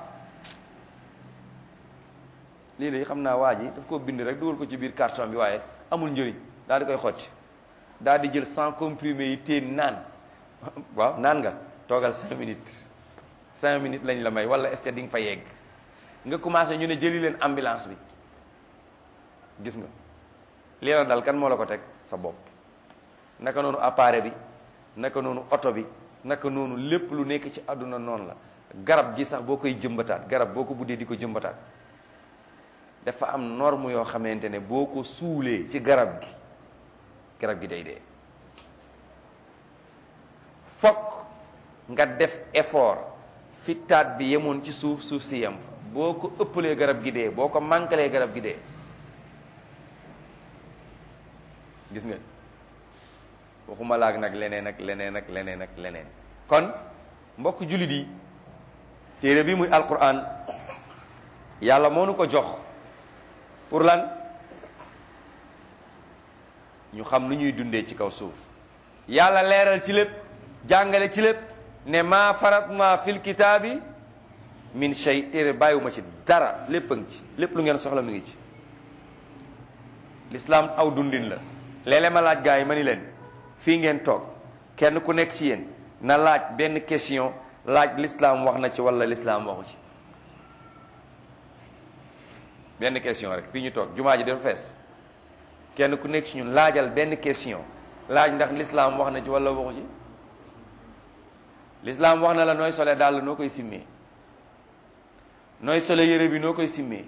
lii de xam naa waa ji daf ko bind rek dugal ko ci biir carton bi waaye amul njëriñ daal di koy xotti daal di jël sans comprimé yi teen naan waaw naan nga toogal cinq minutes cinq minutes lañ la may wala est-ce que di nga fa yegg nga commencé ñu ne jëli leen ambulance bi gis nga lii la dal kan moo la ko teg sa bopp naka noonu appareil bi naka noonu oto bi naka noonu lépp lu nekk ci àdduna noonu la garab gi sax boo koy jëmbataat garab boo ko buddee di ko jëmbataat dafa am norme yoo xamante ne boo ko suulee ci garab gi garab gi day dee fokk nga def effort fi taat bi yemoon ci suuf suuf si yem fa boo ko ëppalee garab gi dee boo ko manqualee garab gi dee gis nga waxuma laag nag leneen ak leneen ak leneen ak leneen kon mbokk jullit yi téere bi muy alquran yàlla moo nu ko jox pour lan ñu xam nu ñuy dundee ci kaw suuf yàlla leeral ci lépp jàngale ci lépp ne maa faratna fil kitaabi min shay téere bàyyiwuma ci dara lépp a ngi ci lépp lu ngeen soxla mi ngi ci l'islam aw dundin la léeg-léeg ma laaj gaa yi ma ni leen fii ngeen toog kenn ku nekk ci yéen na laaj benn question laaj l'islam wax na ci wala l'islam waxu ci benn question rek fii ñu toog jumaa ji dafa fees kenn ku nekk ci ñun laajal benn question laaj ndax l'islam wax na ci wala waxu ci l'islam wax na la nooy sole dàll noo koy simmee nooy sole yére bi noo koy simmee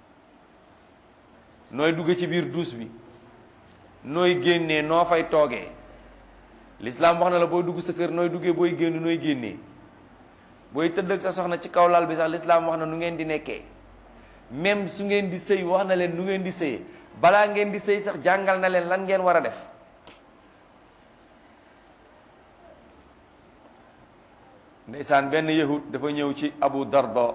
nooy dugg ci biir duus bi nooy génnee noo fay toogee l'islam wax na la booy dugg sa kër nooy duggee booy génn nooy génnee booy tëdd ak sa soxna ci kaw lal bi sax l'islam wax na nu ngeen di nekkee même su ngeen di sëy wax na leen nu ngeen di sëyee balaa ngeen di sëy sax jàngal na leen lan ngeen war a def ndeysaan benn yahud dafa ñëw ci abu darda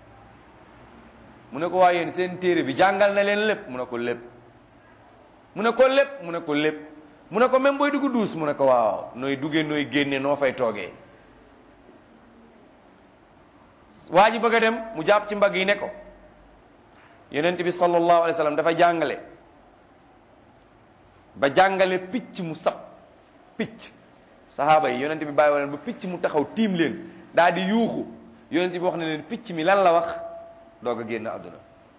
mu ne ko waa yéen seen téere bi jàngal na leen lépp mu ne ko lépp mu ne ko lépp mu ne ko lépp mu ne ko même booy dugg duus mu ne ko waaw nooy duggee nooy génne noo fay toogee waa ji bëgg a dem mu jàpp ci mbagg yi ne ko yonent bi sallallahu alayhi wa sallam dafa jàngale ba jàngale picc mu sab picc sahaaba yi yonent bi bàyyi woon ba picc mu taxaw tiim leen daal di yuuxu yonent bi wax na leen picc mi lan la wax doog a génn àdduna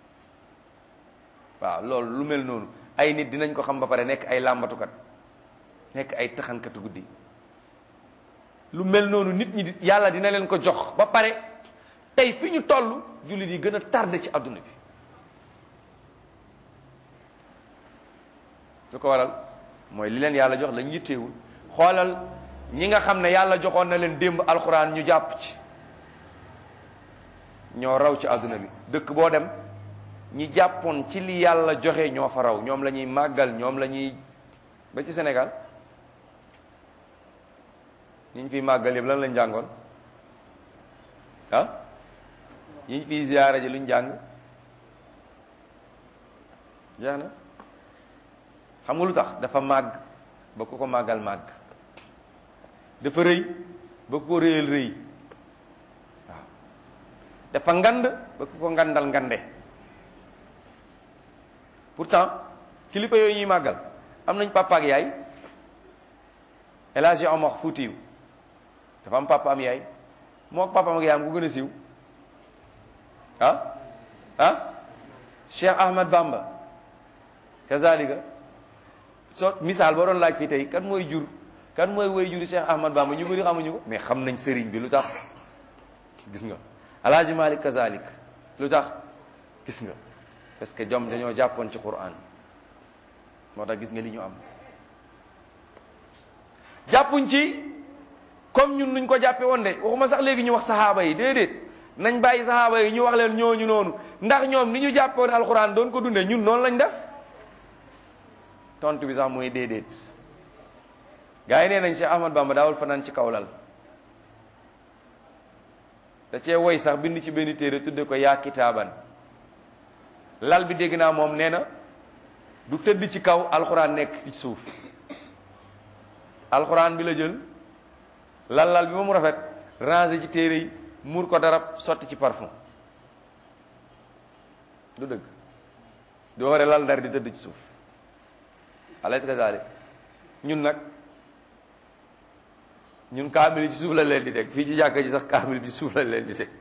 waaw loolu lu mel noonu ay nit dinañ ko xam ba pare nekk ay làmbatukat nekk ay taxankatu guddi lu mel noonu nit ñi yàlla dina leen ko jox ba pare tey fi ñu toll jullit yi gën a tardé ci àdduna bi su ko waral mooy li leen yàlla jox lañ yitteewul xoolal ñi nga xam ne yàlla joxoon na leen démb alxuraan ñu jàpp ci ñoo raw ci àdduna bi dëkk boo dem ñi jàppoon ci li yàlla joxe ñoo fa raw ñoom la ñuy màggal ñoom la ñuy ba ci Sénégal ñi ñu fiy màggal yëpp lan lañ jàngoon ah ñi ñu fiy ziyaara ji luñ jàng jeex na xam nga lu tax dafa màgg ba ku ko màggal màgg dafa rëy ba ku ko rëyal rëy waaw dafa ngand ba ku ko ngandal ngande pourtant kilifa yooyu ñuy màggal am nañ papa ak yaay El Hadji Omar Foutiou dafa am papa am yaay moo ak papa am ak yaayam ku gën a siiw ah ah Cheikh Ahmad Bamba kazalika soo misaal boo doon laaj fii tey kan mooy jur kan mooy woy juri Cheikh Ahmad Bamba ñu bëri xamuñu ko mais xam nañ sëriñ bi lu tax gis nga El Hadji Malick kazalik lu tax gis nga parce que jom dañoo jàppoon ci Qur'an moo tax gis nga li ñu am jàppuñ ci comme ñun nuñ ko jàppe woon de waxuma sax léegi ñu wax saxaaba yi déedéet nañ bàyyi saxaaba yi ñu wax leen ñooñu noonu ndax ñoom ni ñu jàppe woon alxuraan doon ko dundee ñun noonu lañ def tontu bi sax mooy déedéet gars yi nee nañ Cheikh Ahmad Bamba daawul fanaan ci kaw lal da cee woy sax bind ci benn téere tudde ko yaa kitaaban lal bi dégg naa moom nee na du tëdd ci kaw alxuraan nekk ci suuf alxuraan bi la jël lal lal bi ba mu rafet ranger ci téere yi muur ko darab sotti ci parfum du dëgg doo waree lal ndar di tëdd ci suuf alaysa kazalik ñun nag ñun kaamil ci suuf la leen di teg fii ci jàkka ji sax kaamil bi suuf la leen di teg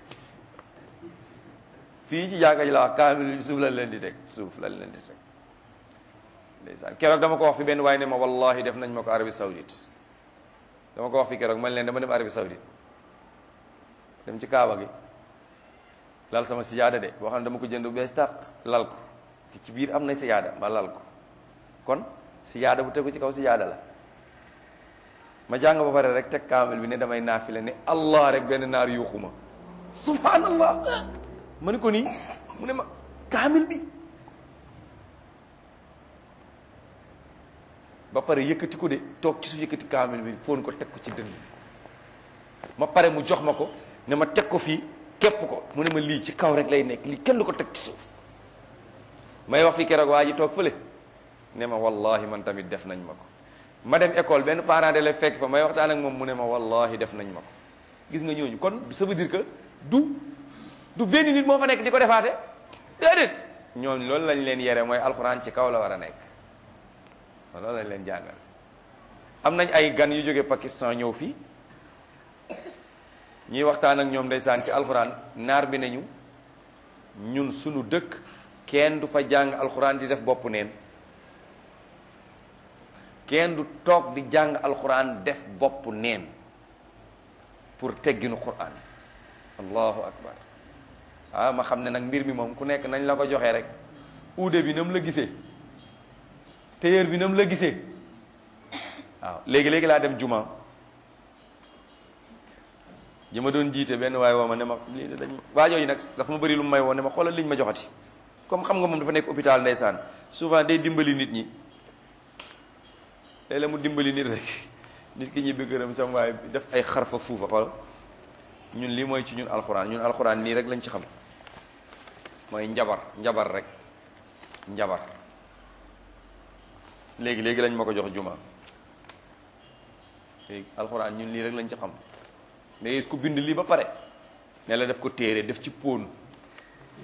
fii ci jàkka ji la wax kaamil bi suuf la leen di teg suuf la leen di teg ndeysaan keroog dama ko wax fi benn waaye ne ma wallahi def nañ ma ko Arabie Saoudite dama ko wax fi keroog man leen dama dem Arabie Saoudite dem ci Kaaba gi lal sama sijaada de boo xam ne dama ko jënd bu bees tàq lal ko te ci biir am na sijaada ma lal ko kon sijaada bu tegu ci kaw sijaada la ma jàng ba pare rek teg kaamil bi ne damay naafile ne allah rek benn naar yuuxuma subhanallah ma ni ko nii mu ne ma kaamil bi ba pare yëkkati ko de toog ci su yëkkati kaamil bi foon ko teg ko ci dënn ma pare mu jox ma ko ne ma teg ko fii képp ko mu ne ma lii ci kaw rek lay nekk lii kenn du ko teg ci suuf may wax fi keroog waa ji toog fële ne ma wallahi man tamit def nañ ma ko ma dem école benn parent de la fekk fa may waxtaan ak moom mu ne ma wallahi def nañ ma ko gis nga ñooñu kon ça veut dire que du du benn nit moo fa nekk di ko defaate déedéet ñooñu loolu lañ leen yere mooy alxuraan ci kaw la war a nekk loolu lañ leen jàngal am nañ ay gan yu jóge Pakistan ñëw fii ñuy waxtaan ak ñoom ndeysaan ci alxuraan naar bi nañu ñun sunu dëkk kenn du fa jàng alxuraan di def bopp neen kenn du toog di jàng alxuraan def bopp neen pour tegginu quran allahu akbar ah ma xam ne nag mbir mi moom ku nekk nañ la ko joxee rek uude bi nam la gisee téyeer bi nam la gisee waaw léegi-léegi laa dem juma ji ma doon jiite benn waaye woo ma ne ma lii de dañ ma waajooyu nag dafa ma bëri lu may woo ne ma xoolal liñ ma joxati comme xam nga moom dafa nekk hôpital ndeysaan souvent day dimbali nit ñi léeg-léeg mu dimbali nit rek nit ki ñibbi këram sam waaye def ay xarfa fuufa xool ñun lii mooy ci ñun alxuraan ñun alxuraan nii rek lañ ci xam mooy njabar njabar rek njabar léegi léegi lañ ma ko jox juma léegi alxuraan ñun lii rek lañ ci xam mais ku bind lii ba pare ne la def ko téere def ci póon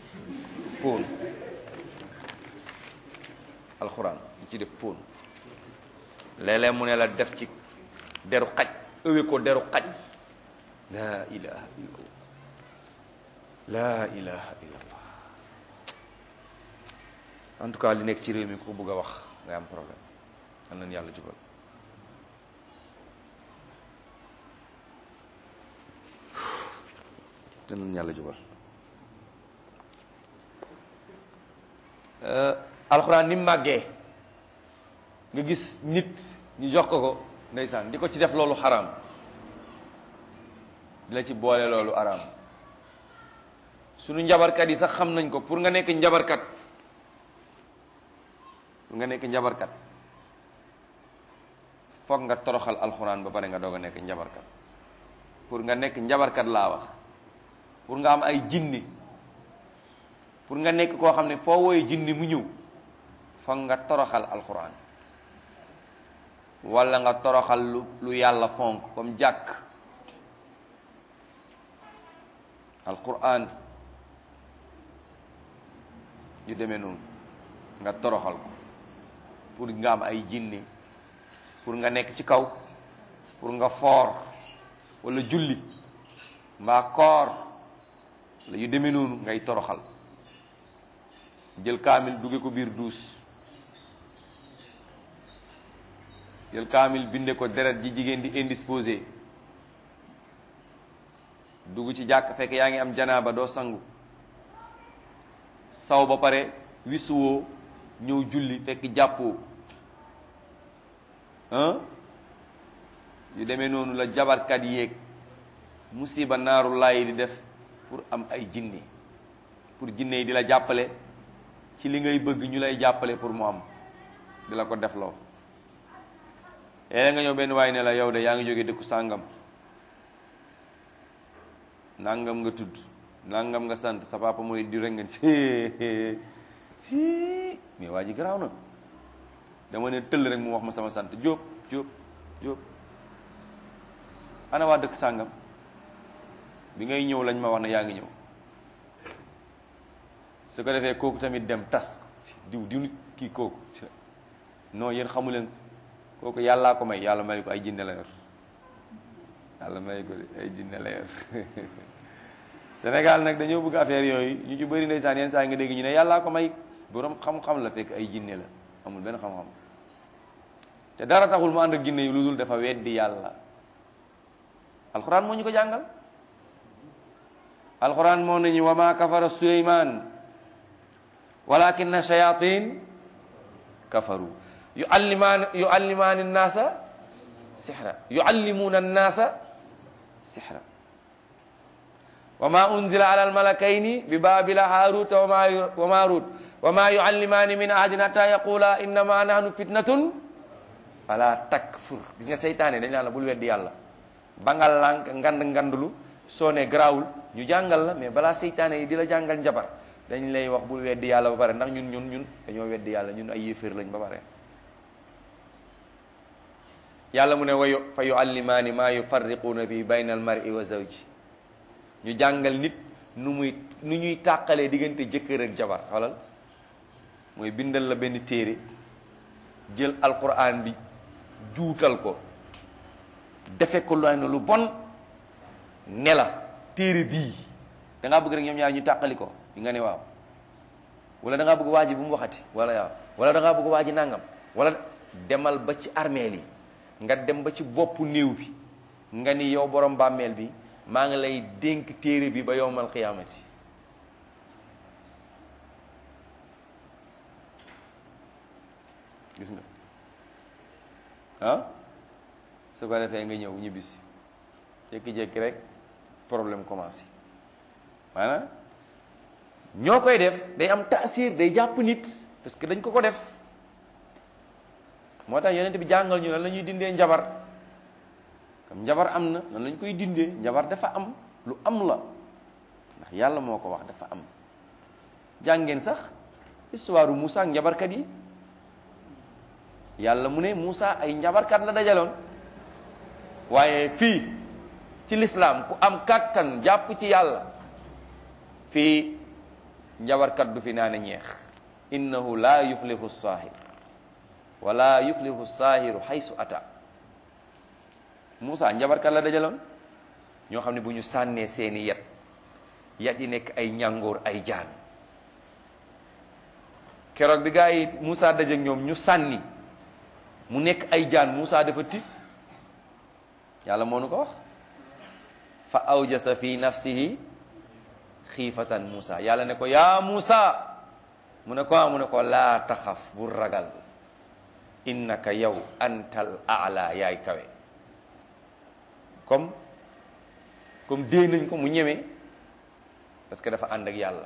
póon alxuraan ñu ci def póon léeg-léeg mu ne la def ci deru xaj ëwe ko deru xaj laa ilaha illallah laa ilaha illallah en tout cas li nekk ci réew mi ku bëgg a wax nga am problème am nañu yàlla jubal am nañu yàlla jubal alxuraan ni mu màggee nga gis nit ñu jox ko ko ndeysaan di ko ci def loolu xaraam di la ci boole loolu araam sunu njabarkat yi sax xam nañ ko pour nga nekk njabarkat pour nga nekk njabarkat foog nga toroxal alxuraan ba pare nga doog a nekk njabarkat pour nga nekk njabarkat laa wax pour nga am ay jinni pour nga nekk koo xam ne foo wooye jinni mu ñëw foog nga toroxal alxuraan wala nga toroxal lu lu yàlla fonk comme jàkk alquran yu demee noonu nga toroxal ko pour nga am ay jinni pour nga nekk ci kaw pour nga foor wala julli mbaa koor la yu demee noonu ngay toroxal jël kaamil dugge ko biir duus jël kaamil binde ko deret ji jigéen di indisposé dugg ci jàkk fekk yaa ngi am janaaba doo sangu saw ba pare wisuwoo ñëw julli fekk jàppoo ah yu demee noonu la jabarkat yéeg musiba naaru laay di def pour am ay jinne pour jinne yi di la jàppale ci li ngay bëgg ñu lay jàppale pour mu am di la ko def loo léeg nga ñëw benn waay ne la yow de yaa ngi jóge dëkku sàngam nangam nga tudd nangam nga sant sa papa mooy di rek nga ci ci mais waa ji garaaw na dama ne tëll rek mu wax ma sama sant Jóob Jóob Jóob ana waa dëkk sàngam bi ngay ñëw lañ ma wax ne yaa ngi ñëw su ko defee kooku tamit dem tas diw diw kii kooku non yéen xamu leen kooku yàllaa ko may yàlla may ko ay jinne la yor yàlla may ko ay jinne la yor Sénégal nag dañoo bëgg affaire yooyu ñu ci bëri ndeysaan yenn saa yi nga dégg ñu ne yàllaa ko may borom xam-xam la fekk ay jinne la amul benn xam-xam te dara taxul mu ànd ak jinne yi lu dul dafa weddi yàlla alxuraan moo ñu ko jàngal alxuraan moo nañu wa ma kafara suleyman walakinna shayatin kafaru yuallimaan yuallimaani nnaasa sixra yuallimuuna nnaasa sixra wa ma unzila ala almalakayni bi babila haaruta wa maarut wa ma yuallimaani min ahadin hatta yaqula innama nahnu fitnatun fala takfur gis nga seytaane dañ naan la bul weddi yàlla ba nga lànk ngand ngandulu soo ne garaawul ñu jàngal la mais balaa seytaane yi di la jàngal njabar dañ lay wax bul weddi yàlla ba pare ndax ñun ñun ñun dañoo weddi yàlla ñun ay yéeféer lañ ba pare yàlla mu ne wayu fa yuallimaani maa yufarriquuna bi bayna al mar'i wa zawji ñu jàngal nit nu muy nu ñuy tàqalee diggante jëkkër ak jabar xolal mooy bindal la benn téere jël alquran bi juutal ko defe ko lu lu bon ne la téere bii da ngaa bëgg rek ñoom ñaar ñu tàqali ko nga ne waaw wala da ngaa bëgg waa ji bu mu waxati wala waaw wala da ngaa bëgg waa ji nangam wala demal ba ci armeel yi nga dem ba ci boppu néew bi nga ni yow borom bàmmeel bi maa ngi lay dénk téere bi ba yowmal qiyaamati gis nga ah su ko defee nga ñëw ñibbisi jékki-jékki rek problème commencé maanaam ñoo koy def day am taasir day jàpp nit parce que dañ ko ko def moo tax yonent bi jàngal ñu lan la ñuy dindee njabar comme njabar am na nan lañ koy dindee njabar dafa am lu am la ndax yàlla moo ko wax dafa am jàngeen sax histoire Moussa ak njabarkat yi yàlla mu ne Moussa ay njabarkat la dajaloon waaye fii ci lislaam ku am kàttan jàpp ci yàlla fii njabarkat du fi naane ñeex innahu la yuflihu saahir wala yuflihu saahiru haysu ata Moussa njabarkat la dajaloon ñoo xam ne bu ñu sànnee seeni yet yat yi nekk ay ñàngoor ay jaan keroog bi gaa yi Moussa dajeek ñoom ñu sànni mu nekk ay jaan Moussa dafa tiit yàlla moo nu ko wax fa awjasa fi nafsihi xiifatan Moussa yàlla ne ko yaa Moussa mu ne ko mu ne ko laa taxaf bu ragal innaka yow antal aala yaay kawe comme comme dee nañ ko mu ñeme parce que dafa ànd ak yàlla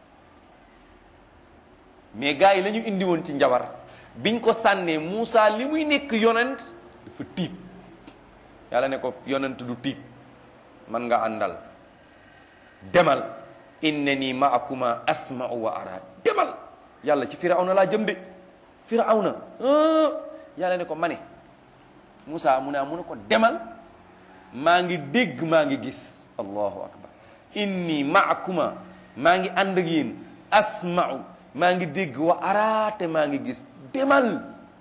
mais gars yi la ñu indi woon ci njabar biñ ko sànnee Moussa li muy nekk yonent dafa tiit yàlla ne ko yonent du tiit man nga àndal demal innani maakuma asma'u wa ara demal yàlla ci firawna laa jëm de firawna yàlla ne ko mane Moussa mu ne mu ne ko demal maa ngi dégg maa ngi gis allahu akbar inni maakuma maa ngi ànd ak yéen asma'u maa ngi dégg wa araate maa ngi gis demal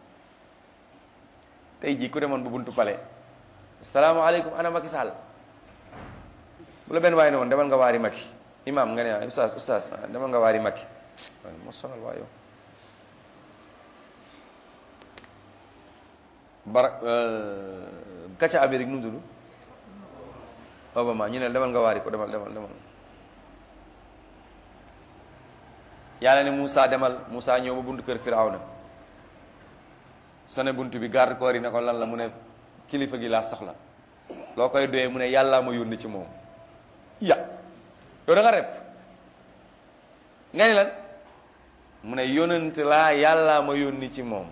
tey jii ku demoon ba buntu pale asalaamaaleykum ana Macky Sall bu la benn waaye ne woon demal nga waari Macky imam nga ne ustaas ustaas demal nga waari Macky waaye moo sonal waa yow barak kacca Amérique nu mu tudd Obama ñu ne demal nga waari ko demal demal demal yàlla ne Moussa demal Moussa ñëw ba buntu kër Firawna sone buntu bi garde corps yi ne ko lan la mu ne kilifa gi laa soxla loo koy doyee mu ne yàllaa ma yónni ci moom ya yow da nga rep nga ni lan mu ne yónnante laa yàllaa ma yónni ci moom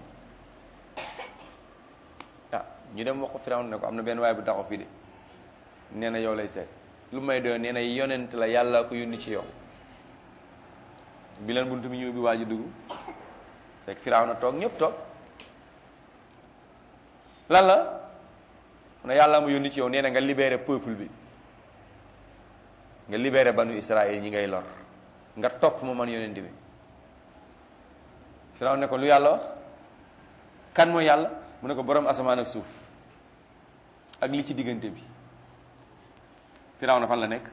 ah ñu dem wax ko Firawna ne ko am na benn waay bu taxaw fii de nee na yow lay seet lu may doy nee na yonent la yàllaa ko yónni ci yow bi leen buntu bi ñu ubbi waa ji dugg fekk Firawna toog ñëpp toog lan la mu ne yàlla mu yónni ci yow nee na nga libéré peuple bi nga libéré banu Israël ñi ngay lor nga topp ma man yonent bi Firawna ne ko lu yàlla wax kan mooy yàlla mu ne ko borom asamaan ak suuf ak li ci diggante bi Firawna fan la nekk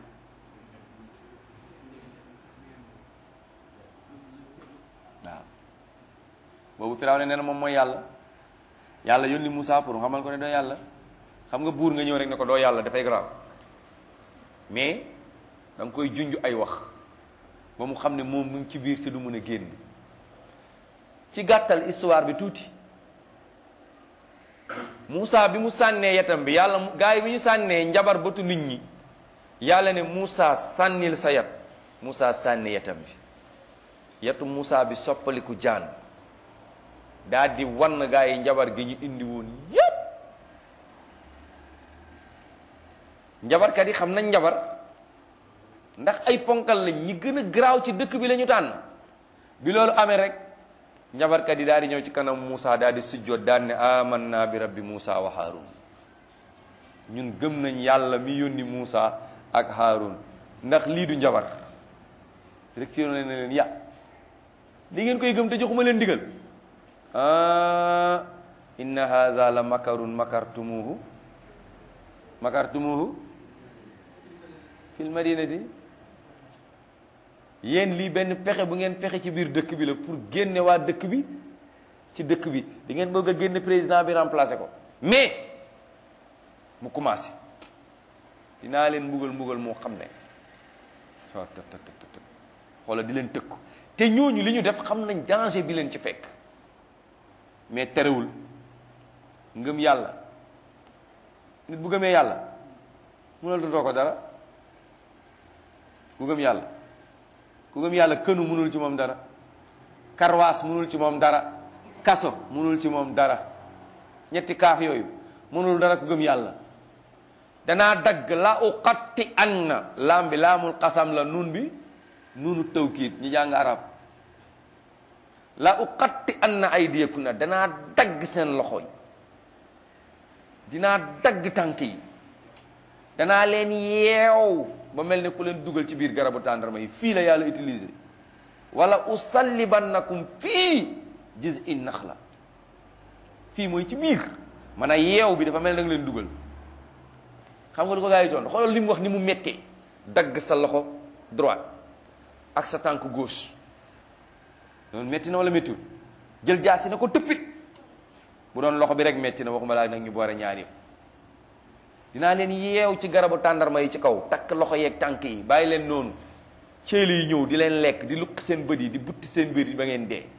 waaw boobu Firawna nee na moom mooy yàlla yàlla yónni Moussa pour xamal ko ne doo yàlla xam nga buur nga ñëw rek ne ko doo yàlla dafay grave mais da nga koy junj ay wax ba mu xam ne moom mu ngi ci biir te du mën a génn ci gàttal histoire bi tuuti Moussa bi mu sànnee yetam bi yàlla gaa yi bi ñu sànnee njabar bëtu nit ñi yàlla ne Moussa sànnil sa yat Moussa sànni yetam bi yetu Moussa bi soppaliku jaan daal di wan gaa yi njabar gi ñu indi woon yépp njabarkat yi xam nañ njabar ndax ay ponkal lañ ñi gën a garaaw ci dëkk bi la ñu tànn bi loolu amee rek njabarkat yi daal di ñëw ci kanam Moussa daal di sujjoot daal ne amanna bi rabbi Moussa wa Haarun ñun gëm nañ yàlla mi yónni Moussa ak Haarun ndax lii du njabar rek fii ne leen ya li ngeen koy gëm te joxuma leen digal ah inna haza la makarun makartumuhu makartumuhu fil madinati yéen lii benn pexe bu ngeen pexe ci biir dëkk bi la pour génne waa dëkk bi ci dëkk bi di ngeen bëgg a génne président bi remplacer ko mais mu commencé dinaa leen mbugal mbugal moo xam ne soo të të të të xoola di leen tëkku te ñooñu li ñu def xam nañ danger bi leen ci fekk mais terewul ngëm yàlla nit bu gëmee yàlla mënal dutoo ko dara ku gëm yàlla ku gëm yàlla kënu mënul ci moom dara karwaas mënul ci moom dara kaso mënul ci moom dara ñetti kaaf yooyu mënul dara ku gëm yàlla danaa dagg la uqatti an na laam bi laamul xasam la nun bi nunu tawkiit ñi jàng arab la uqatti an na aydiyakunna danaa dagg seen loxo yi dinaa dagg tànk yi danaa leen yeew ba mel ne ku leen dugal ci biir garabu tàndarma yi fii la yàlla utilisé wala usallibannakum fii jiz'i naxla fii mooy ci biir man a yeew bi dafa mel da nga leen dugal xam nga du ko gaa yi toon xoolal li mu wax ni mu méttee dagg sa loxo droite ak sa tànk gauche loolu métti na wala méttiwul jël jaasi na ko tëppit bu doon loxo bi rek métti na waxuma laa nag ñu boore ñaar yëpp dinaa leen yeew ci garabu tàndarma yi ci kaw takk loxo yeeg tànk yi bàyyi leen noonu ceeli yi ñëw di leen lekk di lukk seen bët yi di butti seen bët yi ba ngeen dee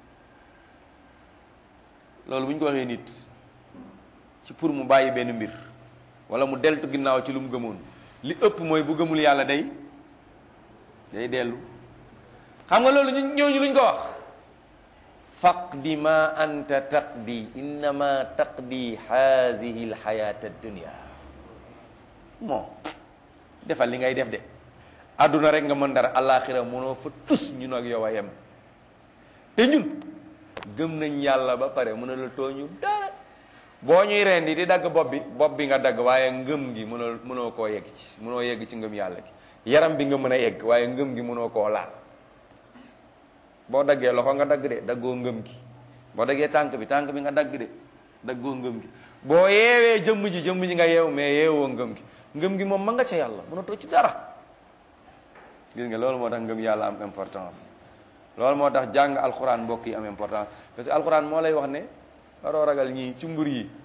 loolu bu ñu ko waxee nit ci pour mu bàyyi benn mbir wala mu deltu ginnaaw ci lu mu gëmoon li ëpp mooy bu gëmul yàlla day day dellu xam nga loolu ñu ñooñu luñ ko wax faqdi ma anta taqdi innama taqdi hazihi alxayata addunia moo defal li ngay def de adduna rek nga mën dara alaxira mënoo fa tus ñun ak yow a yem te ñun gëm nañ yàlla ba pare mën a la tooñu dara boo ñuy rendi di dagg bopp bi bopp bi nga dagg waaye ngëm gi mënoo mënoo koo yegg ci mënoo yegg ci ngëm yàlla gi yaram bi nga mën a yegg waaye ngëm gi mënoo koo laal boo daggee loxo nga dagg de daggoo ngëm gi boo daggee tànk bi tànk bi nga dagg de daggoo ngëm gi boo yeewee jëmm ji jëmm ji nga yeew mais yeewoo ngëm gi ngëm gi moom ma nga ca yàlla mënatoo ci dara gis nga loolu moo tax ngëm yàlla am importance loolu moo tax jàng alxuraan mbokk yi am importance parce que alxuraan moo lay wax ne waroo ragal ñii ci mbur yi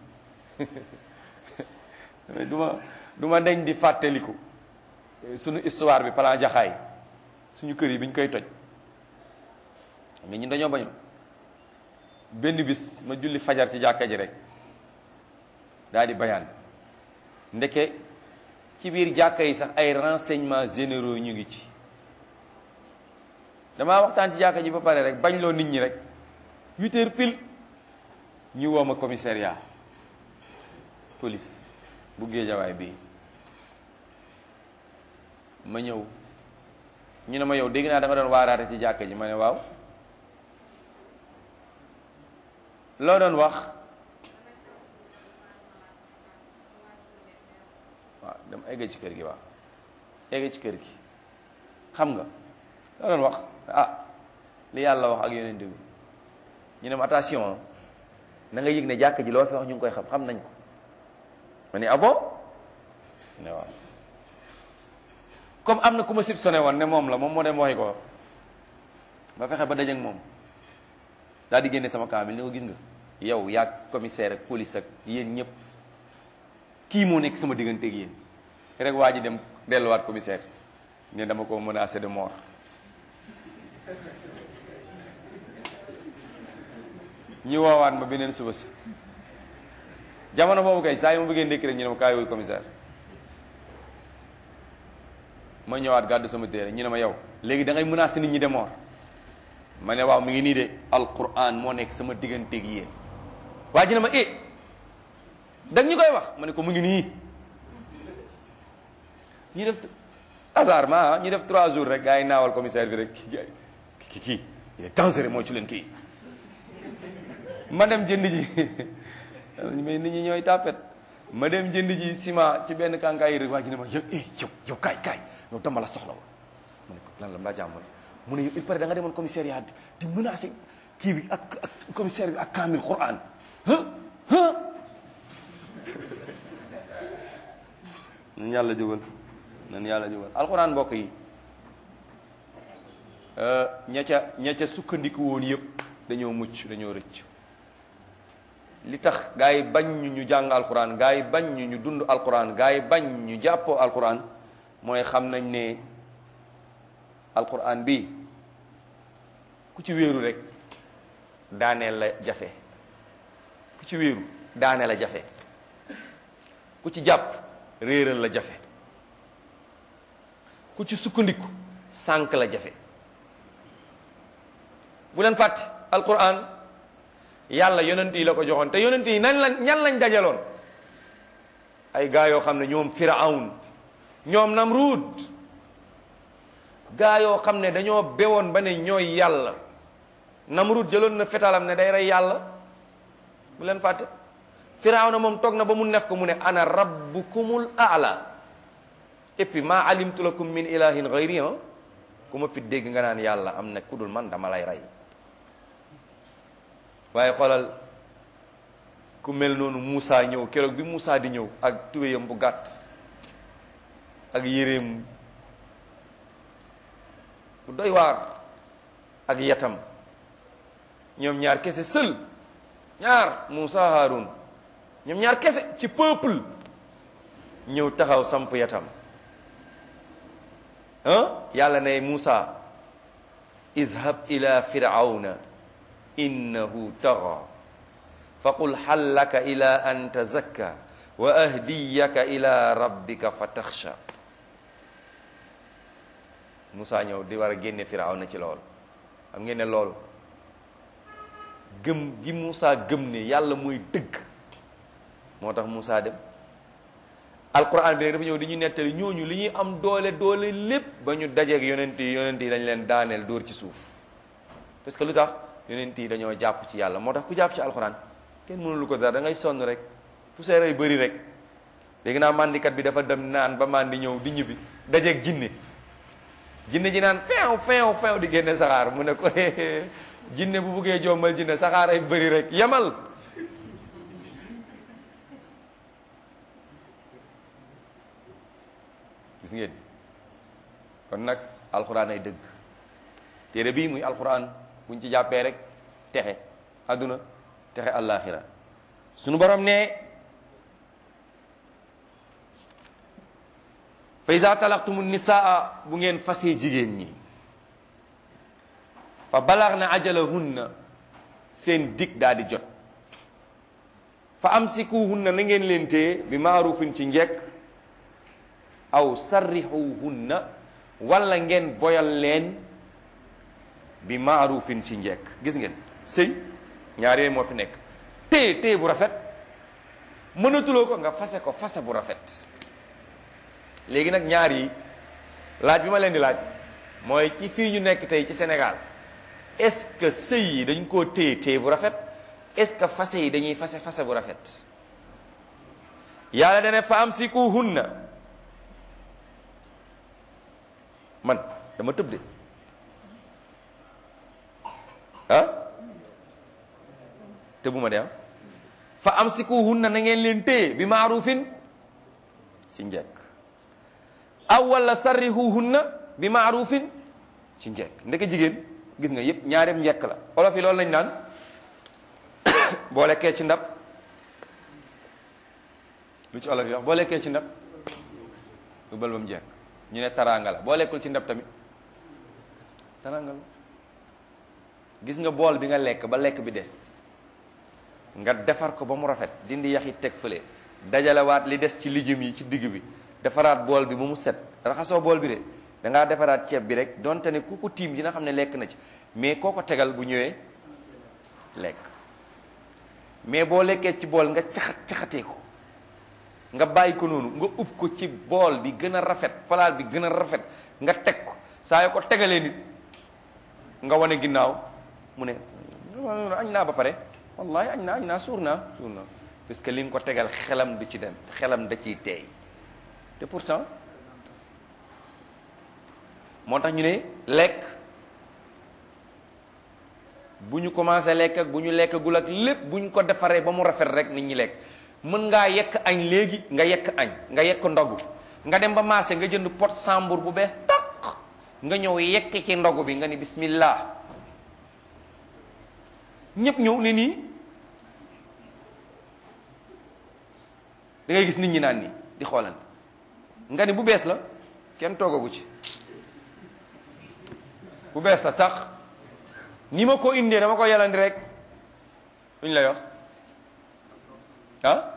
du ma du ma deñ di fàttaliku suñu histoire bi plan jaxaay suñu kër yi bi ñu koy toj mais ñun dañoo bañoon benn bis ma julli fajar ci jàkka ji rek daal di bayaan ndeke ci biir jàkka yi sax ay renseignements généraux ñu ngi ci damaa waxtaan ci jàkka ji ba pare rek bañ loo nit ñi rek huit heures pile ñu woo ma commissariat police bu géejawaay bii ma ñëw ñu ne ma yow dégg naa da nga doon waaraate ci jàkka ji ma ne waaw loo doon wax waaw dama egg ci kër gi waaw egg ci kër gi xam nga loo doon wax ah li yàlla wax ak yonent bi ñu ne ma attention na nga yëg ne jàkk ji loo fi wax ñu ngi koy xam xam nañ ko ma ne ah bon ne waaw comme am na ku ma sib sone woon ne moom la moom moo dem waxi ko ba fexe ba dajeek moom daal di génne sama kaamil ni ko gis nga yow yaag commissaire ak police ak yéen ñëpp kii moo nekk sama diggante ak yéen rek waa ji dem delluwaat commissaire ne dama ko menacé de mort ñi woowaat ma beneen suba si jamono boobu kay saa yi ma bëggee ndékki rek ñu ne ma kaay wul commissaire ma ñëwaat gàddu sama téere ñu ne ma yow léegi da ngay menacé nit ñi de mort ma ne waaw mi ngi nii de alquran moo nekk sama digganteeg yéen waa ji ne ma eh dag ñu koy wax ma ne ko mu ngi nii ñu def hasard ma ñu def trois jours rek gars yi naawal commissaire bi rek kii kii il est dangereux moo ci leen kii ma dem jënd ji mais nit ñi ñooy tàppet ma dem jënd ji ciment ci benn kànkaay rek waa ji ne ma yow eh yow yow kaay kaay yow dama la soxla woon ma ne ko lan la mbaa jàmm mu ne yow il paraît da nga demoon commissariat di menacé kii bi ak ak commissaire bi ak kaamil Quran ah ah nan yàlla jógal nan yàlla jógal alquran mbokk yi ña ca ña ca sukkandiku woon yëpp dañoo mucc dañoo rëcc li tax gaa yi bañ ñu ñu jàng alquran gaa yi bañ ñu ñu dund alquran gaa yi bañ ñu jàppoo alquran mooy xam nañ ne alquran bi ku ci wéeru rek daaneel la jafe ku ci wéeru daaneel la jafe ku ci jàpp réeral la jafe ku ci sukkandiku sànk la jafe bu leen fàtte alquran yàlla yonent yi la ko joxoon te yonent yi nan lañ ñan lañ dajaloon ay gaa yoo xam ne ñoom firawn ñoom namruud gaa yoo xam ne dañoo bewoon ba ne ñooy yàlla namruud jëloon na fetalam ne day rey yàlla bu leen fàtte firaw na moom toog na ba mu neex ko mu ne ana rabbukumul aala et puis maa alimtu lakum min ilahin gayri ku ma fi dégg nga naan yàlla am na ku dul man dama lay rey waaye xoolal ku mel noonu Moussa ñëw keroog bi Moussa di ñëw ak tubéyam bu gàtt ak yéreem bu doy waar ak yatam ñoom ñaar kese sël ñaar Moussa Haroun ñoom ñaar kese ci peuple ñëw taxaw samp yatam ah yàlla ne Moussa izhab ila firawna innahu taxa faqul hal laka ila an tazakka wa ahdiyaka ila rabbika fa taxsha Moussa ñëw di war a génne firawna ci loolu xam ngeen ne loolu gëm gi Moussa gëm ne yàlla mooy dëgg moo tax Moussa dem alquran bi nag dafa ñëw di ñu nettali ñooñu li ñuy am doole doole lépp ba ñu dajeeg yonent yi yonent yi dañ leen daaneel dóor ci suuf parce que lu tax yonent yi dañoo jàpp ci yàlla moo tax ku jàpp ci alquran kenn mënulu ko dara da ngay sonn rek poussière ay bëri rek léegi naa mandikat bi dafa dem naan ba mandi ñëw di ñibbi dajeeg jinne jinne ji naan feew feew feew di génne saxaar mu ne ko jinne bu buggee jombal jinne saxaar ay bëri rek yamal gis ngeen kon nag alxuraan ay dëgg téere bii muy alxuraan buñ ci jàppee rek texe àdduna texe àllaaxira sunu borom ne fa iza talaqtumu nisaa bu ngeen fasee jigéen ñi fa balax na ajalahunna seen dig daal di jot fa amsikuhunna na ngeen leen téye bi maarufin ci njekk aw sarrixuhunna wala ngeen boyal leen bi maarufin ci njekk gis ngeen sëy ñaar yooyu moo fi nekk téye téye bu rafet mënatuloo ko nga fase ko fase bu rafet léegi nag ñaar yi laaj bi ma leen di laaj mooy ci fii ñu nekk tey ci Sénégal est-ce que sëy yi dañ koo téye téye bu rafet est-ce que fase yi dañuy fase fase bu rafet yàlla dane fa amsikuhunna man dama tëb de ah tëbuma de ah fa amsikuhunna na ngeen leen téye bi maarufin ci njekk aw wala sarrihuhunna bi maarufin ci njekk ndeke jigéen gis nga yépp ñaareem njekk la olof yi loolu lañ naan boo lekkee ci ndab lu ci olof yi wax boo lekkee ci ndab lu bal ba mu jekk ñu ne taraanga la boo lekkul ci ndab tamit taraanga la gis nga bool bi nga lekk ba lekk bi des nga defar ko ba mu rafet dindi yax yi teg fële dajalewaat li des ci lijum yi ci digg bi defaraat bool bi ba mu set raxasoo bool bi de dangaa defaraat ceeb bi rek donte ne ku ko tiim dina xam ne lekk na ci mais koo ko tegal bu ñëwee lekk mais boo lekkee ci bool nga caxat caxatee ko nga bàyyi ko noonu nga ub ko ci bool bi gën a rafet palaat bi gën a rafet nga teg ko saa yoo ko tegalee nit nga wane ginnaaw mu ne añ naa ba pare wallahi añ naa añ naa suur naa suur naa parce que li nga ko tegal xelam du ci dem xelam da ciy teey te pourtant moo tax ñu ne lekk bu ñu commencé lekk ak bu ñu lekkagul ak lépp bu ñu ko defaree ba mu rafet rek nit ñi lekk mën ngaa yekk añ léegi nga yekk añ nga yekk ndogu nga dem ba marché nga jënd pot sambour bu bees taq nga ñëw yekk ci ndogu bi nga ni bismillah ñëpp ñëw ne nii da ngay gis nit ñi naan nii di xoolante nga ni bu bees la kenn toogagu ci bu bees la tax ni ma ko indee dama ko yalandi rek luñ lay wax ah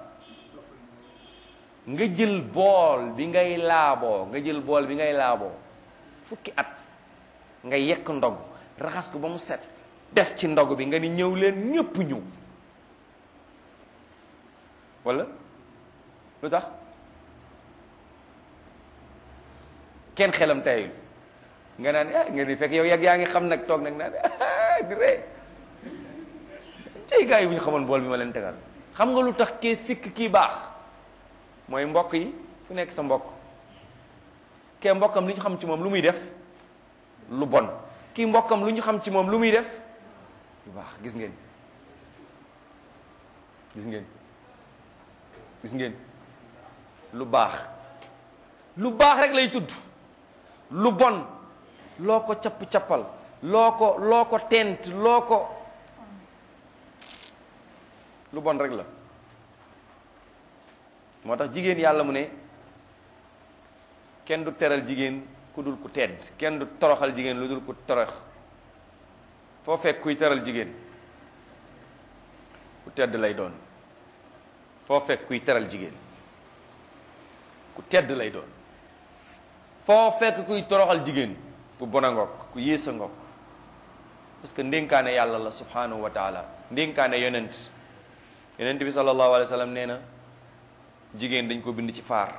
nga jël bool bi ngay laaboo nga jël bool bi ngay laaboo fukki at nga yekk ndog raxas ko ba mu set def ci ndog bi nga ni ñëw leen ñëpp ñëw wala lu tax kenn xelam tayul nga naan ah nga ni fekk yow yàgg yaa ngi xam nag toog nag naan ah di ree tey gars yi bu ñu xamoon bool bi ma leen tegal xam nga lu tax kee sikk kii baax mooy mbokk yi ku nekk sa mbokk kee mbokkam lu ñu xam ci moom lu muy def lu bon kii mbokkam lu ñu xam ci moom lu muy def lu baax gis ngeen gis ngeen gis ngeen lu baax lu baax rek lay tudd lu bon loo ko capp-cappal loo ko loo ko tent loo ko lu bon rek la moo tax jigéen yàlla mu ne kenn du teral jigéen ku dul ku tedd kenn du toroxal jigéen lu dul ku torox foo fekk kuy teral jigéen ku tedd lay doon foo fekk kuy teral jigéen ku tedd lay doon foo fekk kuy toroxal jigéen ku bon a ngokk ku yées a ngokk parce que ndénkaane yàlla la subhanahu wa taala ndénkaane yonent yonent bi sallallahu alayhi wa sallam nee na jigéen dañ ko bind ci faar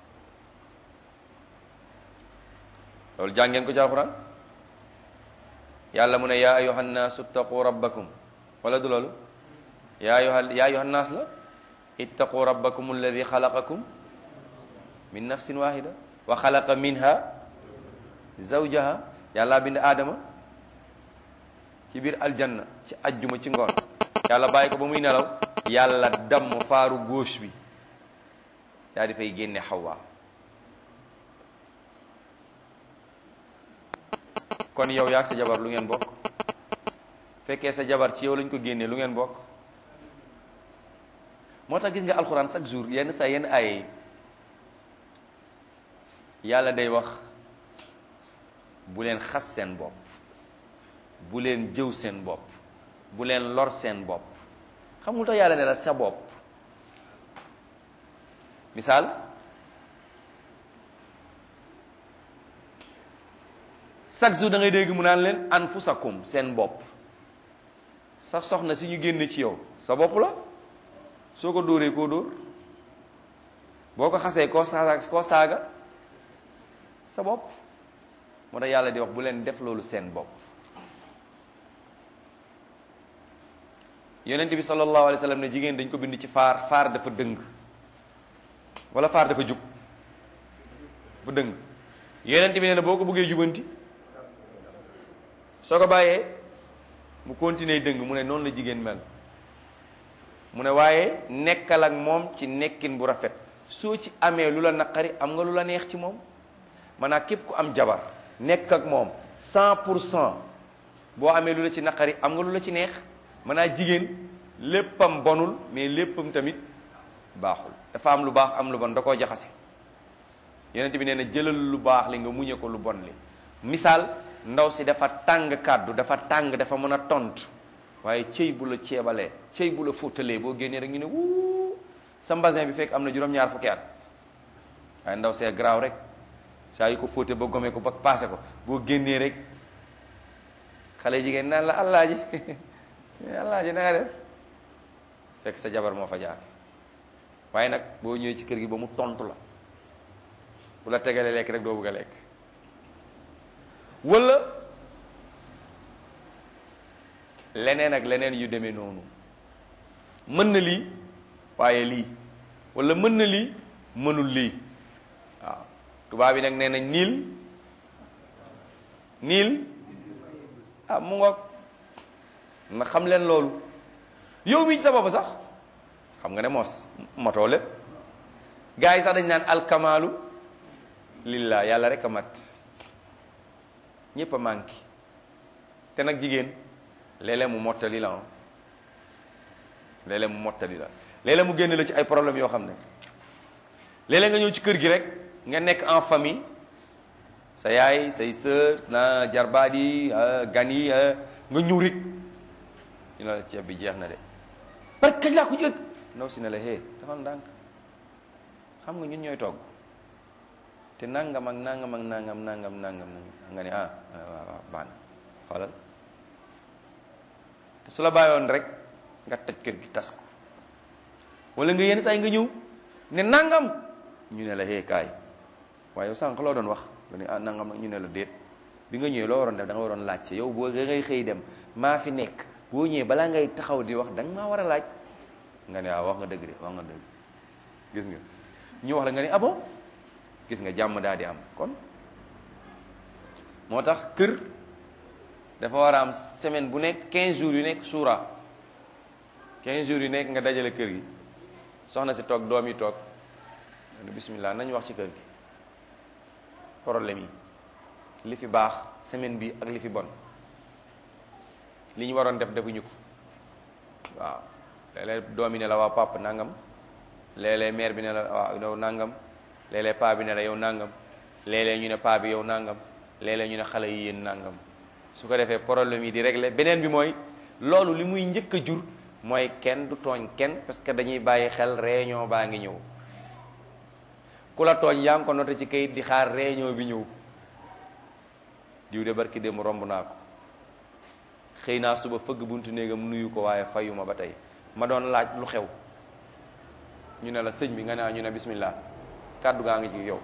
loolu jàngeen ko ci alquran yàlla mu ne yaa ayuha nnaasu ittaqu rabbakum wala du loolu yaa ayuha yaa ayuha nnaas la ittaqu rabbakum alladi xalaqakum min nafsin wahida wa xalaqa minha zawjaha yàlla bind aadama ci biir aljanna ci ajjuma ci ngoon yàlla bàyyi ko ba muy nelaw yàlla damm faaru gauche bi daa di fay génne xawwa kon yow yaag sa jabar lu ngeen bokk fekkee sa jabar ci yow lañ ko génnee lu ngeen bokk moo tax gis nga alxuraan chaque jour yenn saa yenn ay yàlla day wax bu leen xas seen bopp bu leen jëw seen bopp bu leen lor seen bopp xamul tax yàlla ne la sa bopp misaal chaque jour da ngay dégg mu naan leen anfusakum seen bopp sa soxna si ñu génne ci yow sa bopp la soo ko dóoree koo dóor boo ko xasee koo saaga koo saaga sa bopp moo tax yàlla di wax bu leen def loolu seen bopp yonent bi sallallahu alayhi wa sallam ne jigéen dañ ko bind ci faar faar dafa dëng wala faar dafa jub dafa dëng yonent bi nee na boo ko bëggee jubanti soo ko bàyyee mu continuer dëng mu ne noonu la jigéen mel mu ne waaye nekkal ak moom ci nekkin bu rafet soo ci amee lu la naqari am nga lu la neex ci moom maanaam képp ku am jabar nekk ak moom cent pour cent boo amee lu la ci naqari am nga lu la ci neex maanaam jigéen léppam bonul mais léppam tamit baaxul dafa am lu baax am lu bon da koo jaxase yonent bi nee na jëlal lu baax li nga muñe ko lu bon li misaal ndaw si dafa tàng kàddu dafa tàng dafa mën a tontu waaye cëy bu la ceebalee cëy bu la fóotalee boo génnee rek ñu ne wuu sa mbasin bi fekk am na juróom-ñaar fukki at waaye ndaw see garaaw rek saa yu ko fóote ba gome ko ba paase ko boo génnee rek xale jigéen naan la allaaji allaaji na nga def fekk sa jabar moo fa jaar waaye nag boo ñëwee ci kër gi ba mu tontu la bu la tegalee lekk rek doo bëgg a lekk wala leneen ak leneen yu demee noonu mën na lii waaye lii wala mën na lii mënul lii waaw tubaab yi nag nee nañ niil niil ah mu ngoog na xam leen loolu yow mii ci sa bopp sax xam nga ne mos motoo lépp gars yi sax dañ naan alkamaalu lillah yàlla rek a mat ñépp a manqué te nag jigéen léeg-léeg mu mottali la léeg-léeg mu mottali la léeg-léeg mu génn la ci ay problème yoo xam ne léeg-léeg nga ñëw ci kër gi rek nga nekk en famille sa yaay say sœur na jarbaat yi gan yi nga ñëw rek ñu ne la ceeb bi jeex na de parce que kañ laa ko jëg ndaw si ne la hé dafal ndànk xam nga ñun ñooy togg te nangam ak nangam ak nangam nangam nangam nga ne ah waaw waaw baax na xoolal te su la bàyyoon rek nga toj kër gi tas ko wala nga yenn saa yi nga ñëw ne nangam ñu ne la hee kaay waaye yow sànq loo doon wax nga ne ah nangam ñu ne la déet bi nga ñëwee loo waroon def da nga waroon laajte yow boo da ngay xëy dem maa fi nekk boo ñëwee balaa ngay taxaw di wax da nga maa war a laaj nga ne waaw wax nga dëgg de wax nga dëgg gis nga ñu wax la nga ne ah bon gis nga jàmm daal di am kon moo tax kër dafa war a am semaine bu nekk 15 jours yu nekk suura 15 jours yi nekk nga dajale kër gi soxna si toog doom yi toog ne bismillah nañu wax ci kër gi problème yi li fi baax semaine bi ak li fi bon li ñu waroon def defuñu ko waaw léeg-léeg doom yi ne la waa papa nangam léeg-léeg mère bi ne la waaw yow nangam léeg-léeg paa bi ne la yow nangam léeg-léeg ñu ne paa bi yow nangam léeg-léeg ñu ne xale yi yéen nangam su ko defee problème yi di régler beneen bi mooy loolu li muy njëkk a jur mooy kenn du tooñ kenn parce que dañuy bàyyi xel réunion baa ngi ñëw ku la tooñ yaa ngi ko noté ci kayit di xaar réunion bi ñëw diw de barki dem romb naa ko xëy naa suba fëgg buntu néegam nuyu ko waaye fayuma ba tey ma doon laaj lu xew ñu ne la sëñ bi nga ne ñu ne bismillah kàddu gaa ngi ci yow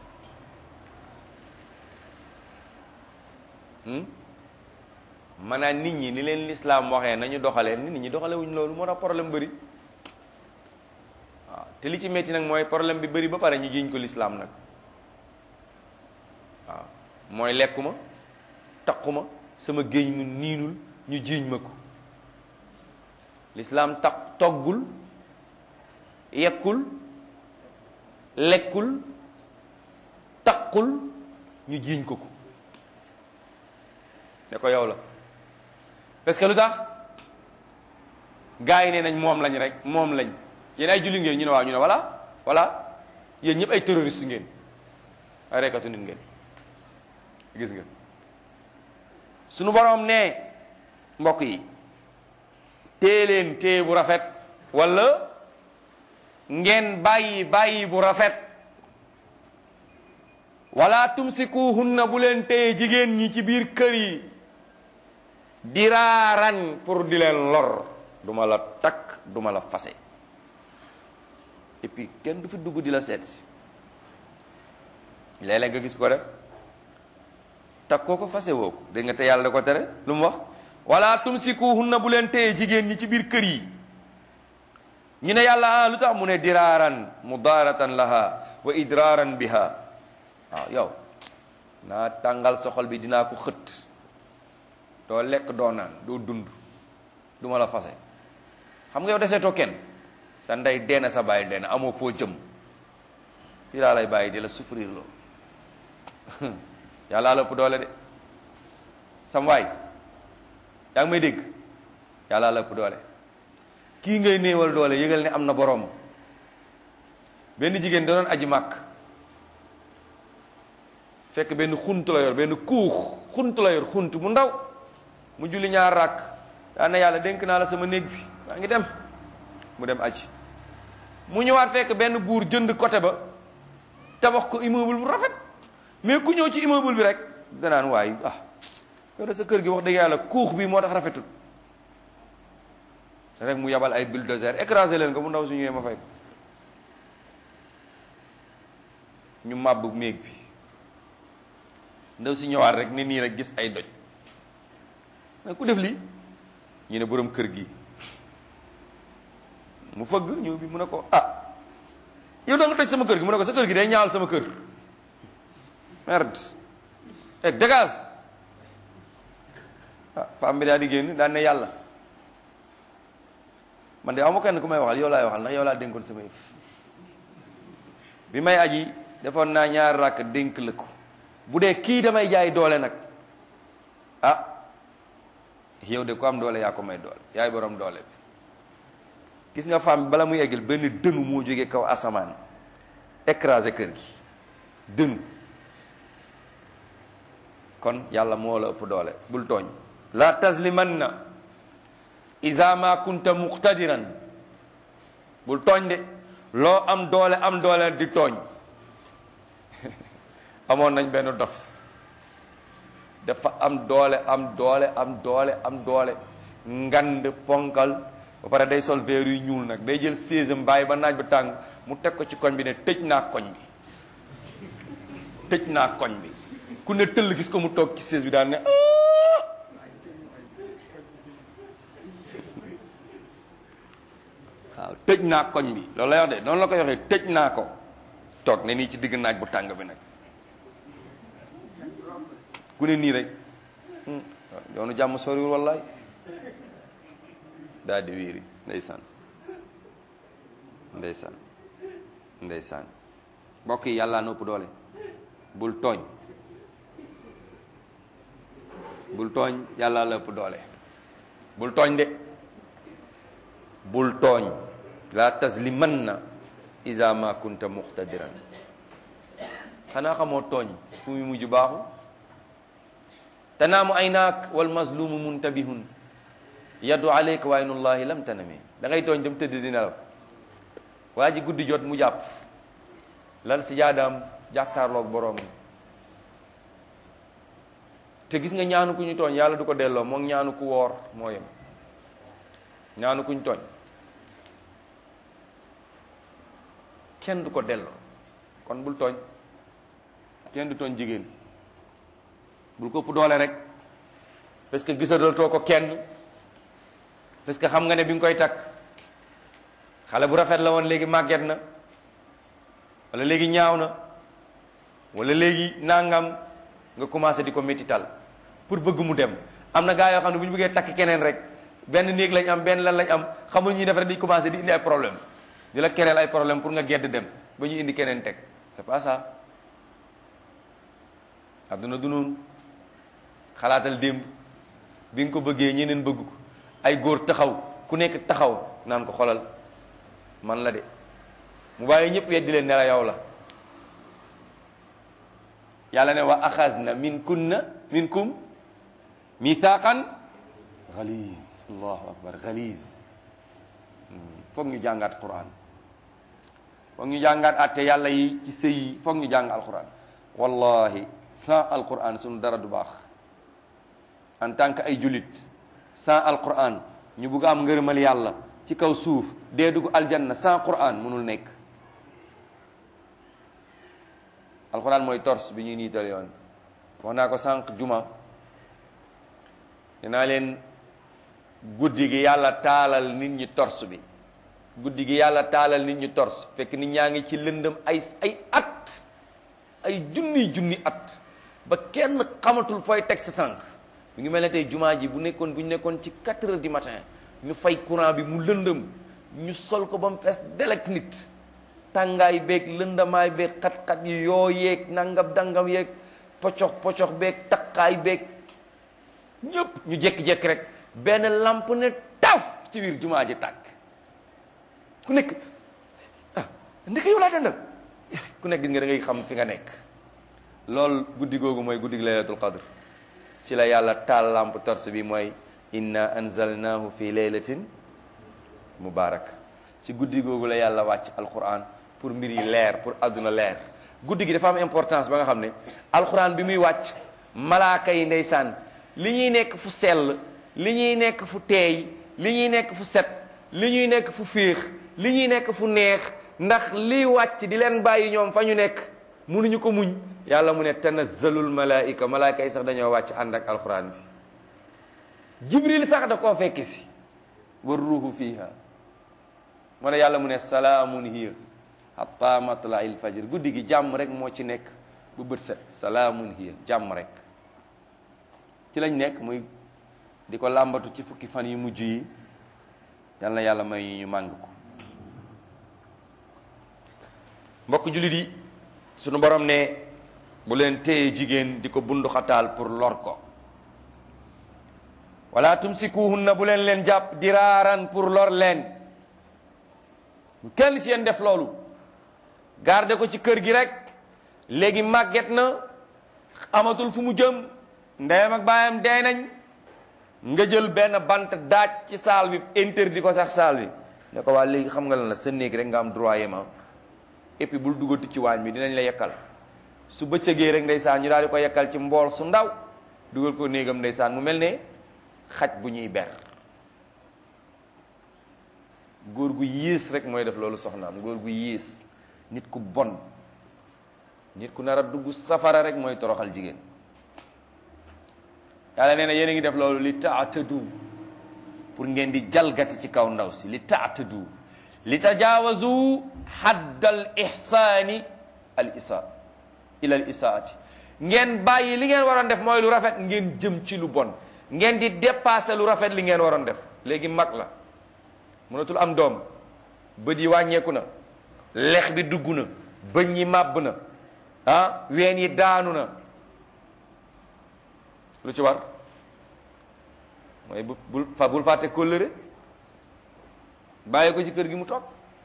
maanaam nit ñi ni leen lislaam waxee nañu doxalee nit ñi doxale wuñ loolu moo tax problème bëri waaw te li ci metti nag mooy problème bi bëri ba pare ñu jiiñ ko lislaam nag waaw mooy lekkuma taquma sama géej mu niinul ñu jiiñ ma ko lislaam taq toggul yekkul lekkul taqul ñu jiiñ ko ko ne ko yow la parce que lu tax gars yi ne nañ moom lañ rek moom lañ yéen ay julli ngeen ñu ne waaw ñu ne voilà voilà yéen ñëpp ay terroriste ngeen ay reykatu nit ngeen gis nga sunu boroom ne mbokk yi tée leen téye bu rafet wala ngeen bàyyi bàyyi bu rafet wala tumsikuhunna bu leen téye jigéen ñi ci biir kër yi diraaran pour di leen lor duma la takk duma la fase et puis kenn du fi dugg di la seet si léeg-léeg nga gis ko def takk koo ko fase woo ko dégg nga te yàlla da ko tere lu mu wax wala tumsikuhunna bu leen téye jigéen ñi ci biir kër yi ñu ne yàlla ah lu tax mu ne diraaran mudaaratan laha wa idraaran biha waaw yow naa tàngal soxol bi dinaa ko xët doo lekk doo naan doo dund du ma la fase xam nga yow deseetoo kenn sa ndey deena sa bàyyi deena amoo foo jëm fii laa lay bàyyi di la souffrir loo yàlla la ëpp doole de sam waay yaa ngi may dégg yàlla la ëpp doole kii ngay néewal doole yëgal ne am na boroom benn jigéen da doon aji màkk fekk benn xunt la yor benn kuux xunt la yor xunt mu ndaw mu julli ñaar ràkk daan na yàlla dénk naa la sama néeg bi maa ngi dem mu dem aji mu ñëwaat fekk benn buur jënd côté ba tabax ko immeuble bu rafet mais ku ñëw ci immeuble bi rek danaan waay ah yow de sa kër gi wax dëgg yàlla kuux bi moo tax rafetul rek mu yabal ay bulldozer écrasé leen ko mu ndaw su ñëwee ma fay ko ñu màbb néeg bi ndaw si ñëwaat rek ni nii rek gis ay doj mais ku def lii ñu ne boroom kër gi mu fëgg ñëw bi mu ne ko ah yow da nga toj sama kër gi mu ne ko sa kër gi day ñaawal sama kër merde et dégage ah femme bi daal di génn daan ne yàlla man de aw ma kenn ku may waxal yow laay waxal ndax yow laa dénkoon sama yëf bi may aji defoon naa ñaar rakk dénk la ko bu dee kii damay jaay doole nag ah yow de ko am doole yaa ko may doole yaay borom doole bi gis nga femme bi bala muy eggal benn dënu moo jógee kaw asamaan écrasé kër gi dënu kon yàlla moo la ëpp doole bul tooñ la taslimanna iza ma kunta muqtadiran bul tooñ de loo am doole am doole di tooñ amoon nañ benn dof dafa am doole am doole am doole am doole ngand ponkal ba pare day sol verre yu ñuul nag day jël séesam bàyyi ba naaj ba tàng mu teg ko ci koñ bi ne tëj naa koñ bi tëj naa koñ bi ku ne tëll gis ko mu toog ci sées bi daan ne waaw tëj naa koñ bi loolu lay wax de noonu la koy waxee tëj naa ko toog ne nii ci digg naaj bu tàng bi nag ku ne nii rek yoonu jàmm soriwul wallaay daal di wéeri ndeysaan ndeysaan ndeysaan mbokk yi yàlla na ëpp doole bul tooñ bul tooñ yàlla la ëpp doole bul tooñ de bul tooñ la taslimanna iza ma kunta muqtadiran xanaa xamoo tooñ fu muy mujj baaxu tanaamu aynaak wal mazlumu muntabihun yaddu alayka wa aynullahi lam tanami da ngay tooñ dem tëdd di nelaw waa ji guddi jot mu jàpp lal si jaadaam jàkkaarloog boroom te gis nga ñaanu ku ñu tooñ yàlla du ko delloo moom ñaanu ku woor moo yem ñaanu ku ñu tooñ kenn du ko delloo kon bul tooñ kenn du tooñ jigéen bul ko ëpp doole rek parce que gisadootoo ko kenn parce que xam nga ne bi nga koy takk xale bu rafet la woon léegi màgget na wala léegi ñaaw na wala léegi nangam nga commencé di ko métital pour bëgg mu dem am na gaa yoo xam ne bu ñu bëggee takk keneen rek benn néeg lañ am benn lan lañ am xamul ñuy def rek di commencé di indi ay problème di la kereel ay problème pour nga gedd dem ba ñu indi keneen teg c'est pas ça adduna du noonu xalaatal démb bi nga ko bëggee ñeneen bëgg ko ay góor taxaw ku nekk taxaw naan ko xolal man la de mu bàyyi ñëpp weddi leen ne la yow la yàlla ne wa axazna min kunna minkum mithaqan galiz allahu akbar galiz foog ñu jàngaat quran foog ñu jàngaat atte yàlla yi ci sëy yi foog ñu jàng alquran wallahi sans alquran suñu dara du baax en tant que ay jullit sans alquran ñu bugg am ngërëmal yàlla ci kaw suuf dee dugg aljanna sans quran mënul nekk alquran mooy tors bi ñuy niital yoon wax naa ko sànq juma dinaa leen guddi gi yàlla taalal nit ñi tors bi guddi gi yàlla taalal nit ñi tors fekk nit ñaa ngi ci lëndëm ay ay at ay junni junni at ba kenn xamatul fooy teg sa tànk mu ngi mel ne tey jumaa ji bu nekkoon bu ñu nekkoon ci 4 heures du matin ñu fay courant bi mu lëndëm ñu sol ko ba mu fees delek nit tàngaay beeg lëndamaay beeg xat-xat yi yoo yeeg nangam dangam yeeg pocox pocox beeg takkaay beeg ñëpp ñu jékki-jékki rek benn lamp ne taf ci biir jumaa ji tàkk ku nekk ah ndeke yow laa tàndal ku nekk gis nga da ngay xam fi nga nekk loolu guddi googu mooy guddi laylatul qadr ci la yàlla taal lamp torse bi mooy inna anzalnahu fi laylatin mubarak ci guddi googu la yàlla wàcc alquran pour mbir yi leer pour adduna leer guddi gi dafa am importance ba nga xam ne alquran bi muy wàcc malaaka yi ndeysaan li ñuy nekk fu sell li ñuy nekk fu teey li ñuy nekk fu set li ñuy nekk fu féex li ñuy nekk fu neex ndax liy wàcc di leen bàyyi ñoom fa ñu nekk munuñu ko muñ yàlla mu ne tanazzalul malaika malaaka yi sax dañoo wàcc ànd ak alquran bi jibril sax da koo fekki si war ruuhu fiha moo ne yàlla mu ne salaamun hiya hatta matla'il fajr guddi gi jàmm rek moo ci nekk bu bët set salaamun hiya jàmm rek ci lañ nekk muy di ko làmbatu ci fukki fan yu mujj yi yal na yàlla may ñu màng ko mbokk jullit yi sunu borom ne bu leen téye jigéen di ko bundu xataal pour lor ko wala tumsikuhunna bu leen leen jàpp diraaran pour lor leen kenn ci yéen def loolu garde ko ci kër gi rek léegi màgget na amatul fu mu jëm ndeyam ak baayam dee nañ nga jël benn bant daaj ci saal bi interdit ko sax saal bi ne ko waa léegi xam nga lan la sa néeg rek nga am droit yema et puis bul duggati ci waañ bi dinañ la yekkal su bëccëgee rek ndeysaan ñu daal di ko yekkal ci mbool su ndaw dugal ko néegam ndeysaan mu mel ne xaj bu ñuy ber góor gu yées rek mooy def loolu soxnaam góor gu yées nit ku bon nit ku nar a dugg safara rek mooy toroxal jigéen yàlla nee na yéen a ngi def loolu li taatadu pour ngeen di jalgati ci kaw ndaw si li taatadu li tajaawazu haddal ihsaani al isa ila al isaati ngeen bàyyi li ngeen waroon def mooy lu rafet ngeen jëm ci lu bon ngeen di dépasser lu rafet li ngeen waroon def léegi mag la mënatul am doom bët yi wàññeeku na lex bi dugg na bëñ yi màbb na ah ween yi daanu na lu ci war mooy bu bul fa bul fàtte kóllëre bàyyi ko ci kër gi mu toog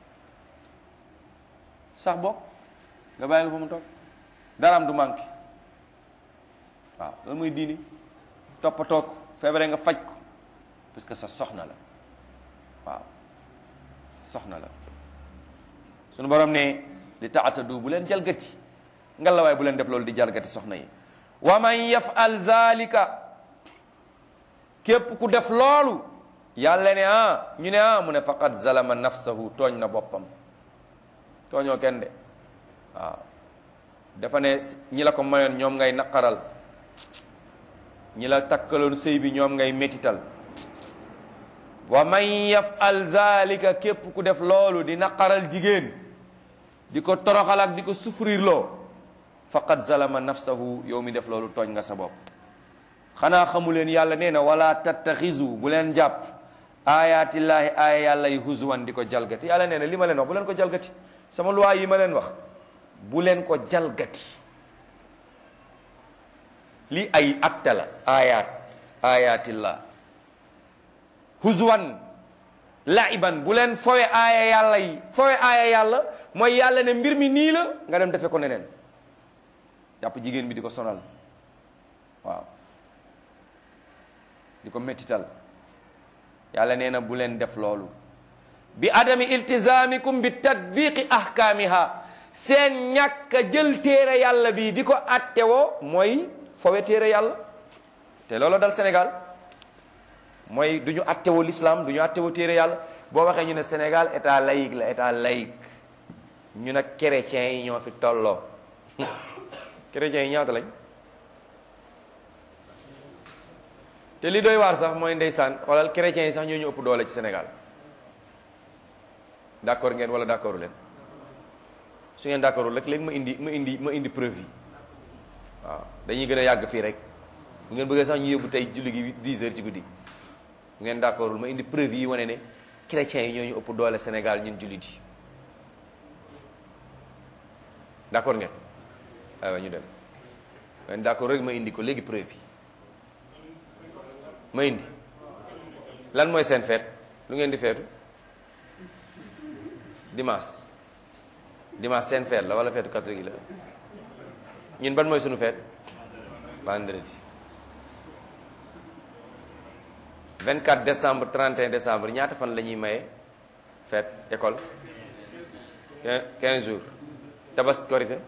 sax bokk nga bàyyi ko fa mu toog daraam du manqué waaw loolu mooy diini toppatoo ko feebaree nga faj ko parce que sa soxna la waaw soxna la sunu borom ne li taatadu bu leen jalgati ngalawaay bu leen def loolu di jalgati soxna yi wa man yafal zalika képp ku def loolu yàlla ne ah ñu ne ah mu ne faqad zalama nafsahu tooñ na boppam tooñoo kenn de waaw dafa ne ñi la ko mayoon ñoom ngay naqaral ñi la takkaloon sëy bi ñoom ngay métital wa man yafal zalika képp ku def loolu di naqaral jigéen di ko toroxal ak di ko souffrir loo faqad zalama nafsahu yow mi def loolu tooñ nga sa bopp xanaa xamu leen yàlla nee na wala tattaxisu bu leen jàpp ayatillaahi aaya yàlla yi huzwan di ko jalgati yàlla nee na li ma leen wax bu leen ko jalgati sama loi yi ma leen wax bu leen ko jalgati li ay acte la ayat ayatillah huzwan laiban bu leen fowe aaya yàlla yi fowe aaya yàlla mooy yàlla ne mbir mi nii la nga dem defe ko neneen jàpp jigéen bi di ko sonal waaw di ko mettital yàlla nee na bu leen def loolu bi adami iltizamikum bi tatbiqi ahkaamiha seen ñàkk a jël téere yàlla bi di ko attewoo mooy fowe téere yàlla te loolu dal Sénégal mooy du ñu attewoo l'islam du ñu attewoo téere yàlla boo waxee ñu ne Sénégal état laïque la état laïque ñu ne chrétiens yi ñoo fi tolloo chrétiens yi ñaata lañ te li doy waar sax mooy ndeysaan xoolal chrétiens yi sax ñoo ñu ëpp doole ci Sénégal d'accord ngeen wala d'accordu leen su ngeen d'accordul rek léegi ma indi ma indi ma indi preuve yi waaw dañuy gën a yàgg fii rek bu ngeen bëggee sax ñu yóbbu tey julli gi 10 heures ci guddi bu ngeen d'accordul ma indi preuve yi wane ne chrétiens yi ñoo ñu ëpp doole Sénégal ñun jullit yi d'accord ngeen aywa ñu dem ngeen d'accord rek ma indi ko léegi preuve yi ma indi lan mooy seen feet lu ngeen di feetu dimanche dimanche seen feet la wala feetu catholique la ñun ban mooy sunu feet vendredi 24 décembre 31 décembre ñaata fan la ñuy maye feet école 15 jours tabaski korité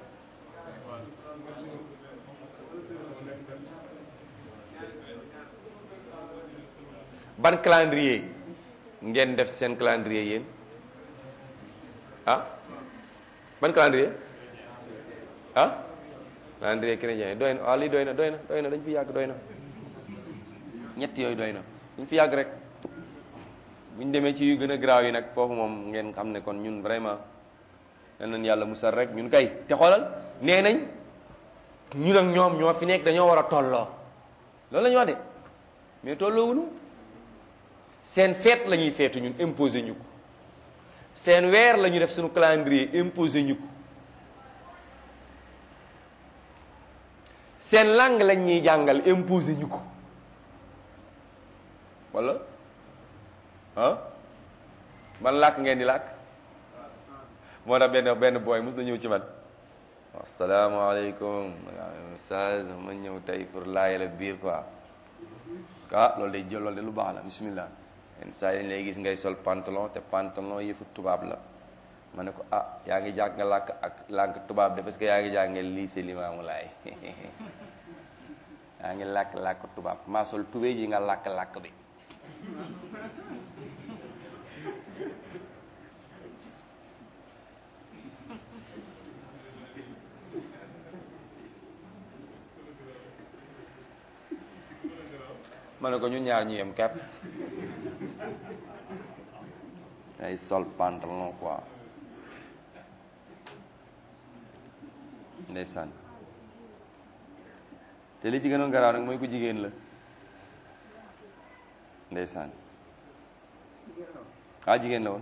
ban calendrier ngeen def seen calendrier yéen ah ban calendrier ah calendrier chrétien doy na waaw lii doy na doy na doy na dañ fi yàgg doy na ñett yooyu doy na dañ fi yàgg rek bu ñu demee ci yu gën a garaaw yi nag foofu moom ngeen xam ne kon ñun vraiment yal nañ yàlla musal rek ñun kay te xoolal nee nañ ñun ak ñoom ñoo fi nekk dañoo war a tolloo loolu la ñu wax de mais tolloowuñu seen feet la ñuy feetu ñun imposé ñu ko seen weer la ñu def suñu calendrier imposé ñu ko seen langue lañ ñuy jàngal imposé ñu ko wala ah man làkk ngeen di làkk moo tax benn benn booy mus na ñëw ci man asalaamaaleykum ustaz ma ñëw tey pour laajale biir quoi ah loolu day jël loolu de lu baax la bismillah yenn saa yi lay gis ngay sol pantalon te pantalon yëfu tubaab la ma ne ko ah yaa ngi jàng nga làkk ak làkk tubaab de parce que yaa ngi jàngee lycée Limamou Laye yaa ngi làkk làkk tubaab maa sol tubéy ji nga làkk làkk bi ma ne ko ñun ñaar ñu yem kepp ay sol pantalon quoi ndeysaan te li ci gënoon garaaw nag mooy ku jigéen la ndeysaan waa jigéen la woon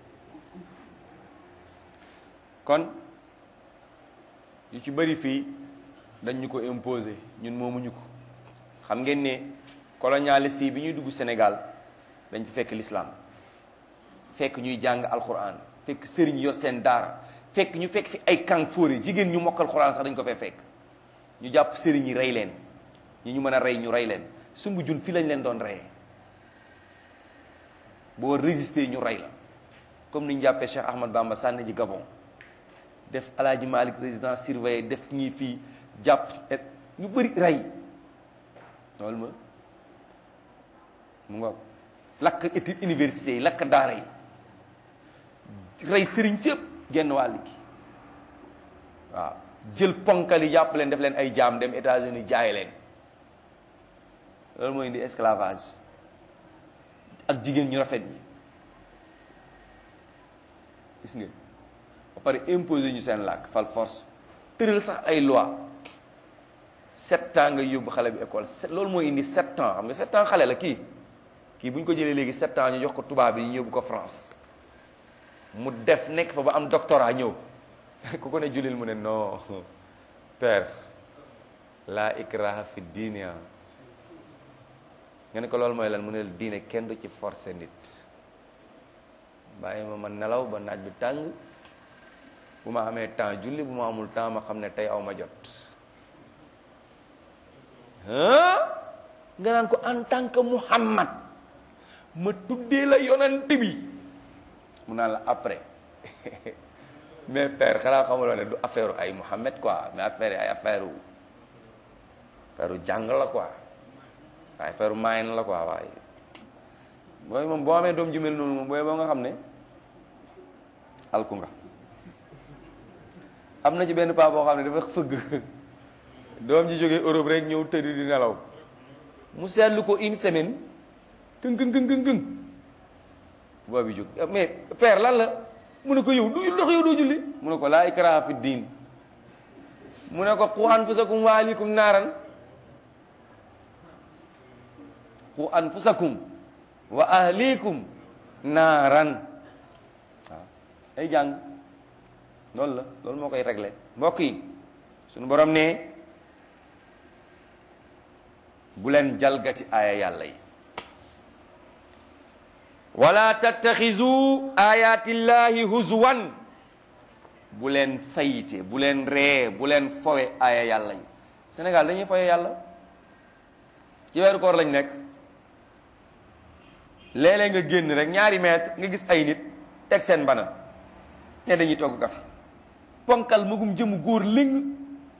kon yu ci bëri fii dañ ñu ko imposer ñun moomuñu ko xam ngeen ne colonialiste yi bi ñuy dugg Sénégal dañ fi fekk l'islam fekk ñuy jàng alquran fekk sëriñ yor seen daara fekk ñu fekk fi ay kàng fóore jigéen ñu mokkal alquran sax dañ ko fee fekk ñu jàpp sëriñ yi rey leen ñi ñu mën a rey ñu rey leen sumbu jun fii lañ leen doon reyee boo résister ñu rey la comme ni ñu jàppee Cheikh Ahmad Bamba sànni ji Gabon def Alaaji Malik résidence surveillée def ñii fii jàpp ñu bëri rey loolu ma mu nga lakk étude université yi lakk daara yi rey sëriñ sépp genn wàll gi waaw jël ponkal yi jàpp leen def leen ay jaam dem États-Unis jaay leen loolu mooy indi esclavage ak jigéen ñu rafet ñi gis nga ba pare imposer ñu seen làkk fal force tëral sax ay loi sept ans nga yóbbu xale bi école loolu mooy indi sept ans xam nga sept ans xale la kii kii bu ñu ko jëlee léegi sept ans ñu jox ko tubaab bi ñu yóbbu ko France mu def nekk fa ba am doctorat ñëw ku ko ne julil mu ne non père la ikraha fi diine nga ne ko loolu mooy lan mu ne diine kenn du ci forcer nit bàyyi ma ma nelaw ba naaj bi tàng bu ma amee temps julli bu ma amul temps ma xam ne tey aw ma jot nga naan ko en tant que Muhammad ma tuddee la yonent bi mu naan la après mais père xanaa xamuloo ne du affaire ay Muhammad quoi mais affaire ay affaire affaire jàng la quoi waaye affaire maayen la quoi waaye booy moom boo amee doom ju mel noonu moom booy boo nga xam ne alku nga am na ci benn paa boo xam ne dafa fëgg doom ji jógee Europe rek ñëw tëdd di nelaw mu seetlu ko une semaine këng këng këng këng boobu jóg mais père lan la mu ne ko yow du ndox yow doo julli mu ne ko laa ikraha fi diin mu ne ko qu anfusakum wa ahlikum naaran qu anfusakum wa ahlikum naaran waaw ay jàng loolu la loolu moo koy réglé mbokk yi suñu borom ne bu leen jalgati aaya yàlla yi wala tattaxizu ayatillahi huzwan bu leen sayite bu leen ree bu leen fowe aaya yàlla yi Sénégal dañuy fowe yàlla ci weeru koor lañ nekk léeg-léeg nga génn rek ñaari mètre nga gis ay nit teg seen bana ne dañuy togg kafe ponkal magum jëmu góor ling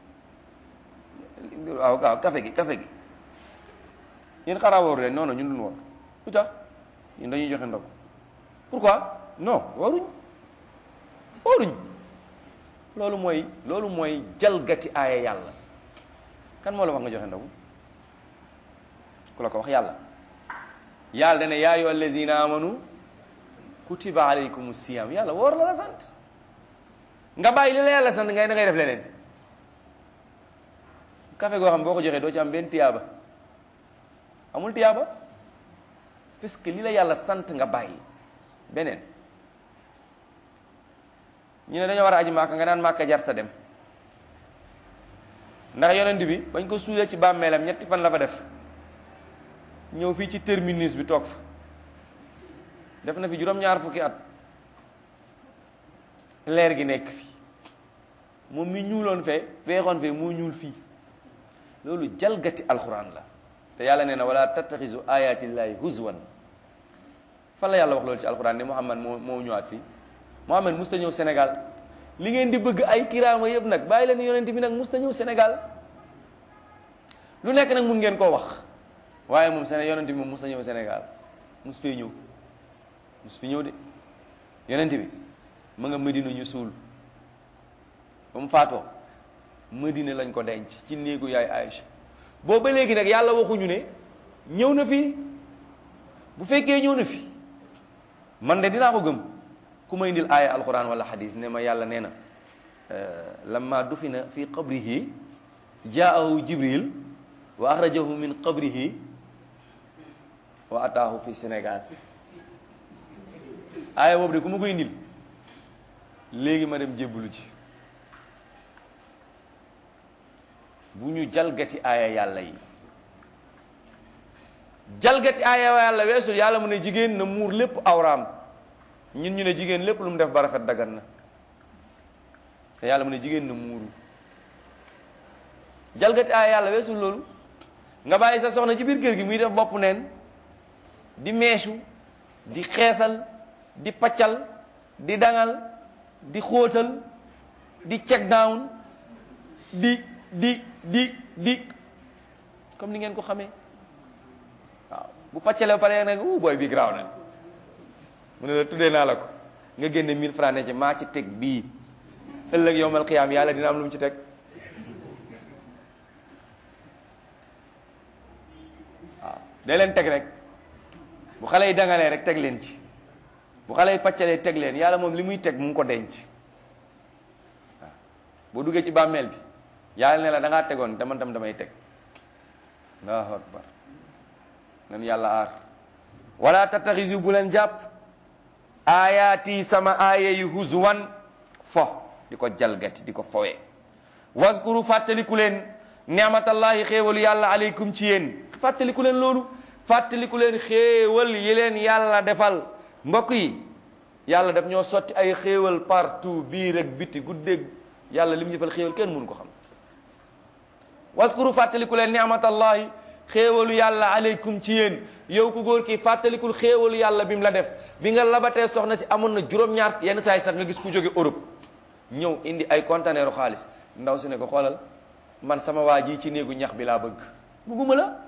waaw waaw kafe gi kafe gi yéen xaraa wooru leen non non ñun duñ woor lu tax ñun dañuy joxe ndog pourquoi non waruñ waruñ loolu mooy loolu mooy jalgati aaya yàlla kan moo la wax nga joxe ndogu ku la ko wax yàlla yàlla dane yaa ayyuha allazina amanu kutiba alaykum siyam yàlla woor la la sant nga bàyyi li la yàlla sant ngay da ngay def leneen café goo xam boo ko joxee doo ci am benn tiyaaba amul tiyaaba parce que li la yàlla sant nga bàyyi beneen ñu ne dañoo war a aji màkka nga naan màkka jarta dem ndax yonent bi bañ ko suulee ci bàmmeelam ñetti fan la fa def ñëw fii ci terminus bi toog fa def na fi juróom-ñaar fukki at leer gi nekk fi moom mi ñuuloon fee weexoon fee moo ñuul fii loolu jalgati alxuraan la te yàlla nee na wala tattaxisu ayatillahi huzwan fan la yàlla wax loolu ci alxuraan ne Muhammad moo moo ñëwaat fii Muhammad musta ñëw Sénégal li ngeen di bëgg ay kiraama yëpp nag bàyyi leen yonent bi nag musta ñëw Sénégal lu nekk nag mun ngeen koo wax waaye moom Séné yonent bi moom musta ñëw Sénégal mus fee ñëw mus fi ñëw de yonent bi ma nga Medina ñu suul ba mu faatoo Medina lañ ko denc ci néegu yaay Aïcha boobu ba léegi nag yàlla waxuñu ne ñëw na fi bu fekkee ñëw na fi man de dinaa ko gëm ku ma indil aaya alquran wala xadis ne ma yàlla nee na lamma dufina fi qabrihi jaahu jibril wa axrajahu min qabrihi wa ataahu fi sénégal aaya boobu de ku ma koy indil léegi ma dem jébbalu ci bu ñu jalgati aaya yàlla yi jalgati aaya yàlla weesul yàlla mu ne jigéen na muur lépp awraam ñun ñu ne jigéen lépp lu mu def ba rafet dagan na te yàlla mu ne jigéen na muuru jalgati aaya yàlla weesul loolu nga bàyyi sa soxna ci biir kër gi muy def bopp neen di meesu di xeesal di paccal di dangal di xóotal di check down di di di di comme ni ngeen ko xamee waaw bu paccalee ba pare nag uh booy bi garaaw na mu ne la tuddee naa la ko nga génne 1000 francs ne ci maa ci teg bii ëllëg yowmal qiyaam yàlla dina am lu mu ci teg waaw day leen teg rek bu xale yi dangalee rek teg leen ci bu xale yi paccalee teg leen yàlla moom li muy teg mu ngi ko denc waaw boo duggee ci bàmmeel bi yàlla ne la da ngaa tegoon dama tam damay teg allahu akbar nan yàlla aar wala tattaxisu bu leen jàpp aayaati sama aaya yu huzwan fo di ko jalgati di ko fowe waskuru fàttaliku leen ni'matallahi xéewalu yàlla aleykum ci yéen fàttaliku leen loolu fàttaliku leen xéewal yi leen yàlla defal mbokk yi yàlla daf ñoo sotti ay xéewal partout biir ak biti guddeeg yàlla li mu defal xéewal kenn mënu ko xam waskuru fàttaliku leen ni'matallahi xéewalu yàlla aleykum ci yéen yow ku góor ki fàttalikul xéewalu yàlla bi mu la def bi nga labatee soxna si amoon na juróom-ñaar yenn saa yi sax nga gis ku jóge Europe ñëw indi ay conteneeru xaalis ndaw si ne ko xoolal man sama waa ji ci néegu ñax bi laa bëgg bugguma la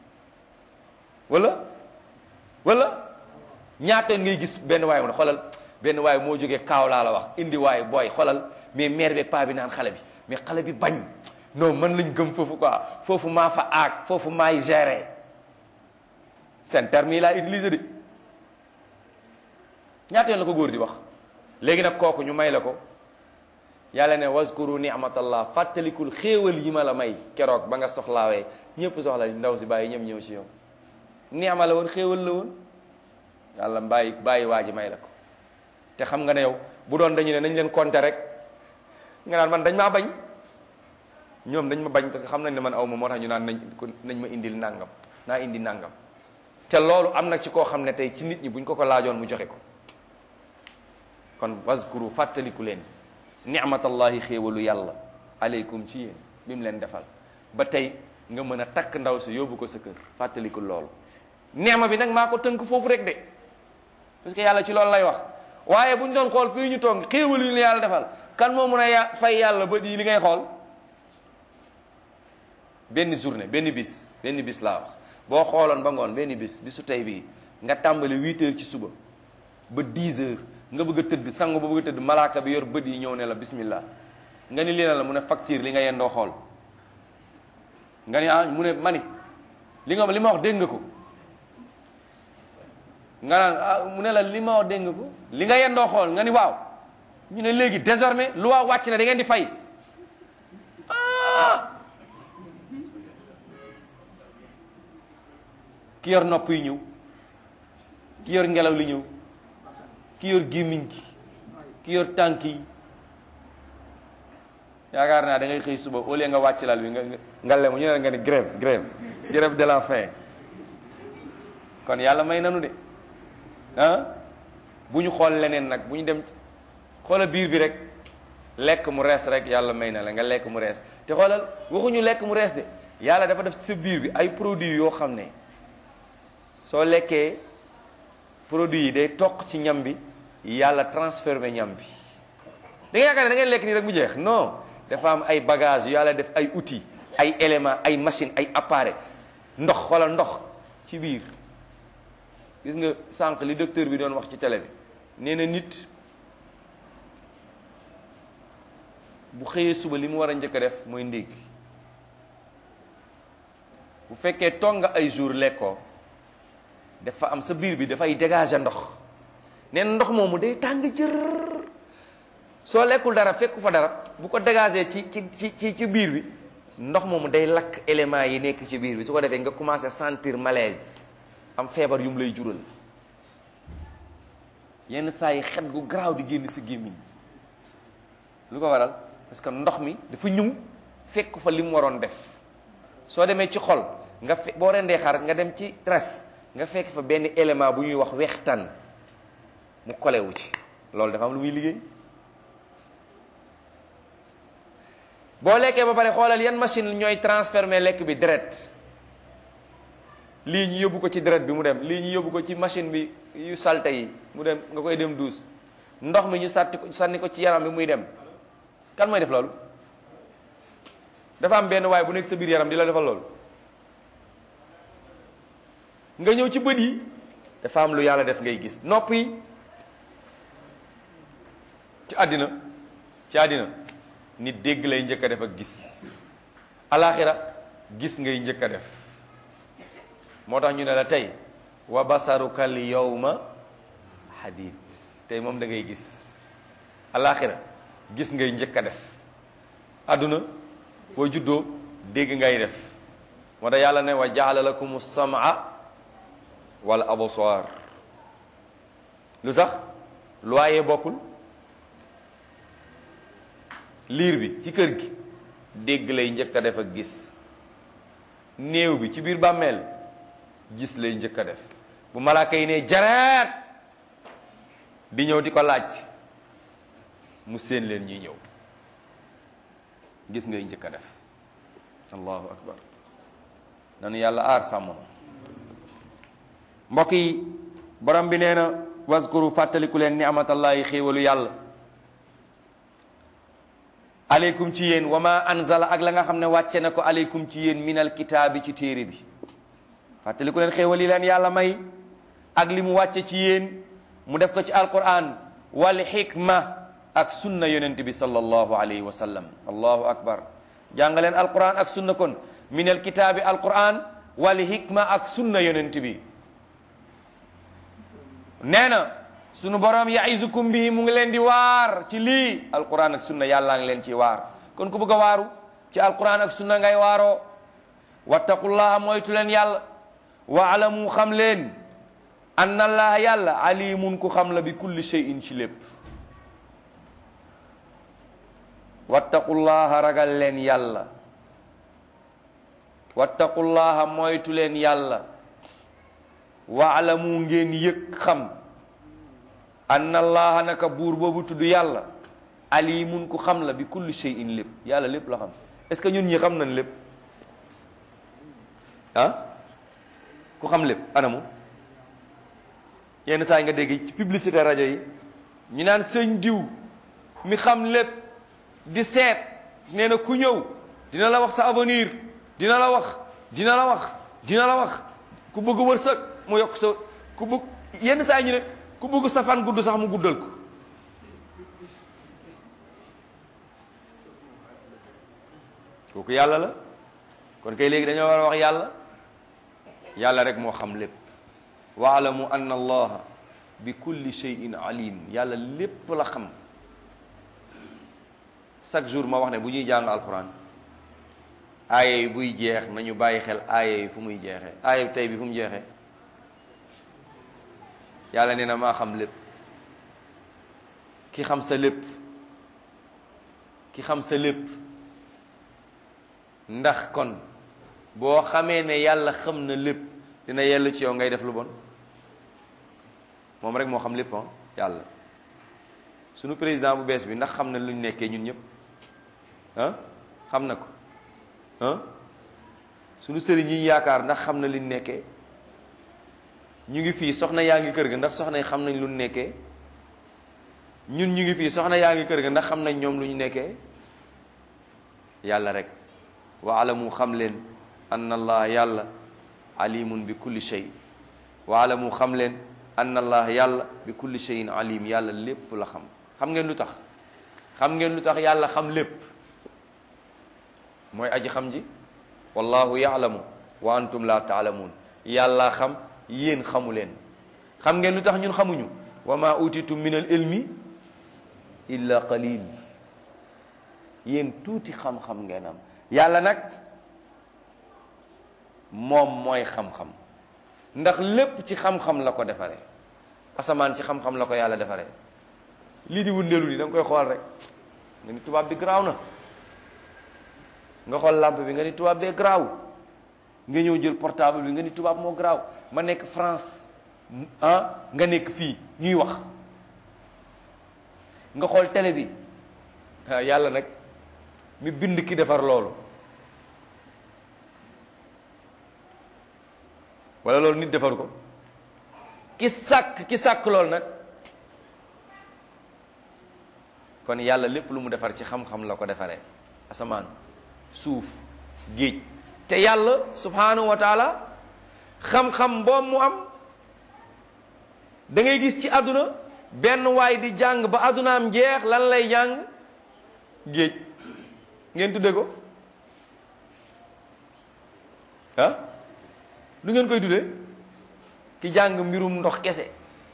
wala wala ñaata ngay gis benn waay mu ne xoolal benn waay moo jógee kaaw laa la wax indi waay booy xoolal mais mère bi paa bi naan xale bi mais xale bi bañ non man lañ gëm foofu quoi foofu maa fa aag foofu maay gérer seen terme yi laa utilisé de ñaata yoon la ko góor di wax léegi nag kooku ñu may la ko yàlla ne waskuru ni'matallah fàttalikul xéewal yi ma la may keroog ba nga soxlaawee ñëpp soxla ndaw si bàyyi ñëpp ñëw ci yow ni'ma la woon xéewal la woon yàlla bàyyi bàyyi waa ji may la ko te xam nga ne yow bu doon dañu ne nañ leen compter rek nga naan man dañ maa bañ ñoom dañ ma bañ parce que xam nañ ne man aw ma moo tax ñu naan nañ ko nañ ma indil nangam naa indi nangam te loolu am na ci koo xam ne tey ci nit ñi buñ ko ko laajoon mu joxe ko kon waskuru fàttaliku leen ni'matallahi xéewalu yàlla aleykum ci yéen bi mu leen defal ba tey nga mën a takk ndaw si yóbbu ko sa kër fàttaliku loolu neema bi nag maa ko tënk foofu rek de parce que yàlla ci loolu lay wax waaye bu ñu doon xool fii ñu toog xéewal yu la yàlla defal kan moo mën a ya fay yàlla ba di li ngay xool benn journée benn bis benn bis laa wax boo xooloon ba ngoon benn bis bisu tey bii nga tàmbali huit heures ci suba ba dix heures nga bëgg a tëdd sangu ba bëgg a tëdd malaaka bi yor bët yi ñëw ne la bismillah nga ni lii na la mu ne facture li nga yendoo xool nga ni ah mu ne mani li nga li ma wax dégg nga ko nga naan ah mu ne la li ma wax dégg nga ko li nga yendoo xool nga ni waaw ñu ne léegi désormais lu waa wàcc na da ngeen di fay ah ki yor nopp yi ñëw ki yor ngelaw li ñëw ki yor gémmiñ gi ki yor tànk yi yaakaar naa da ngay xëy suba au lieu nga wàcc lal bi nga nga lemu ñu ne nga ni grève grève grève de la faim kon yàlla may nanu de ah bu ñu xool leneen nag bu ñu dem xoola biir bi rek lekk mu rees rek yàlla may na la nga lekk mu rees te xoolal waxuñu lekk mu rees de yàlla dafa def ci sa biir bi ay produits yoo xam ne soo lekkee produits yi day toq ci ñam bi yàlla transformé ñam bi da nga yaakaar ne da ngeen lekk nii rek mu jeex non dafa am ay bagages yu yàlla def ay outils ay éléments ay machines ay appareils ndox xoolal ndox ci biir gis nga sànq li docteur bi doon wax ci télé bi nee na nit bu xëyee suba li mu war a njëkk a def mooy ndékki bu fekkee toog nga ay jour lekkoo dafa am sa biir bi dafay dégager ndox nee na ndox moomu day tàng jër soo lekkul dara fekku fa dara bu ko dégager ci ci ci ci ci biir bi ndox moomu day lakk éléments yi nekk ci biir bi su ko defee nga commencé sentir malaise am feebar yu mu lay jural yenn saa yi xet gu garaaw di génn si gémmiñ lu ko waral parce que ndox mi dafa ñëw fekk fa li mu waroon def soo demee ci xol nga fe boo rendee xar nga dem ci res nga fekk fa benn élément bu ñuy wax wextan mu kolewu ci loolu dafa am lu muy liggéey boo lekkee ba pare xoolal yan machine ñooy transformer lekk bi deret lii ñu yóbbu ko ci deret bi mu dem lii ñu yóbbu ko ci machine bi yu salte yi mu dem nga koy dem duus ndox mi ñu sàtti ko sànni ko ci yaram bi muy dem kan mooy def loolu dafa am benn waay bu nekk sa biir yaram di la defal loolu nga ñëw ci bët yi dafa am lu yàlla def ngay gis nopp yi ci àddina ci àddina nit dégg lay njëkk a def ak gis alaxira gis ngay njëkk a def moo tax ñu ne la tey wa basaruka al yawma hadid tey moom da ngay gis alaxira gis ngay njëkk a def àdduna boo juddoo dégg ngay def moo tax yàlla ne wa jaala lakum samaa wal absar lu tax loyer bokkul liir bi ci kër gi dégg lay njëkk a def ak gis néew bi ci biir bàmmeel gis lay njëkk a def bu malaaka yi ne jareet di ñëw di ko laaj si mu séen leen ñuy ñëw gis ngay njëkk a def allahu akbar nanu yàlla aar sàmm mbokk yi borom bi nee na waskuru fàttaliku leen ni amatallahi xéewalu yàlla aleykum ci yéen wa ma anzala ak la nga xam ne wàcce na ko aleykum ci yéen minal kitaabi ci téere bi fàttaliku leen xéewal yi leen yàlla may ak li mu wàcce ci yéen mu def ko ci alquran wal xikma ak sunna yonent bi sallallahu alayhi wa sallam allahu akbar jàngaleen alquran ak sunna kon minal kitaabi alquran wal hikma ak sunna yonent bi nee na sunu borom ya'izukum bihi mu ngi leen di waar ci lii alquran ak sunna yàllaa ngi leen ci waar kon ku bëgg a waaru ci alquran ak sunna ngay waaroo wattaqullaha moytu leen yàlla waalamu xam leen anna allaha yàlla alimun ku xam la bi kulli shay'in ci lépp wattaqullaha ragal leen yàlla wattaqullaha moytu leen yàlla waalamu ngeen yëg xam anna allaha naka buur boobu tudd yàlla alimun ku xam la bi kulli shay'in lépp yàlla lépp la xam est-ce que ñun ñi xam nañ lépp ah ku xam lépp anamu yenn saa yi nga dégg ci publicité rajo yi ñu naan sëñ diw mi xam lépp di seet nee na ku ñëw dina la wax sa avenir dina la wax dina la wax dina la wax ku bëgg wërsëg mu yokk sa ku bëgg yenn saa yi ñu ne ku bëgg sa fan gudd sax mu guddal ko kooku yàlla la kon kay léegi dañoo war a wax yàlla yàlla rek moo xam lépp waalamu anna allaha bi kulli shay'in alim yàlla lépp la xam chaque jour ma wax ne bu ñuy jàng alquran aaya yi buy jeex nañu bàyyi xel aaya yi fu muy jeexee aaya tey bi fu mu jeexee yàlla nee na maa xam lépp ki xam sa lépp ki xam sa lépp ndax kon boo xamee ne yàlla xam na lépp dina yell ci yow ngay def lu bon moom rek moo xam lépp ah yàlla sunu président bu bees bi ndax xam na lu ñu nekkee ñun ñëpp ah xam na ko ah sunu sëriñ yi yaakaar ndax xam na li ñu nekkee ñu ngi fii soxna yaa ngi kër ga ndax soxna yi xam nañ lu ñu nekkee ñun ñu ngi fii soxna yaa ngi kër ga ndax xam nañ ñoom lu ñu nekkee yàlla rek wa alamu xam leen anna allah yàlla alimun bi kulli shay wa alamu xam leen anna allah yàlla bi kulli shayin alim yàlla lépp la xam xam ngeen lu tax xam ngeen lu tax yàlla xam lépp mooy aji xam ji wallahu yaalamu wa antum la taalamuun yàlla xam yéen xamu leen xam ngeen lu tax ñun xamuñu wa ma utitum min al ilmi illa qalil yéen tuuti xam-xam ngeen am yàlla nag moom mooy xam-xam ndax lépp ci xam-xam la ko defaree asamaan ci xam-xam la ko yàlla defaree lii di wundeelu ni da nga koy xool rek nga ni tubaab bi garaaw na nga xool lampe bi nga ni tubaab bee garaaw nga ñëw jël portable bi nga ni tubaab moo garaaw ma nekk France ah nga nekk fii ñuy wax nga xool télé bi ah yàlla nag mi bind ki defar loolu wala loolu nit defar ko ki sàkk ki sàkk loolu nag kon yàlla lépp lu mu defar ci xam-xam la ko defaree asamaan suuf géej te yàlla subhanahu wa taala xam-xam boobu mu am da ngay gis ci àdduna benn waay di jàng ba àddunaam jeex lan lay jàng géej ngeen tudde ko ah lu ngeen koy tudde ki jàng mbirum ndox kese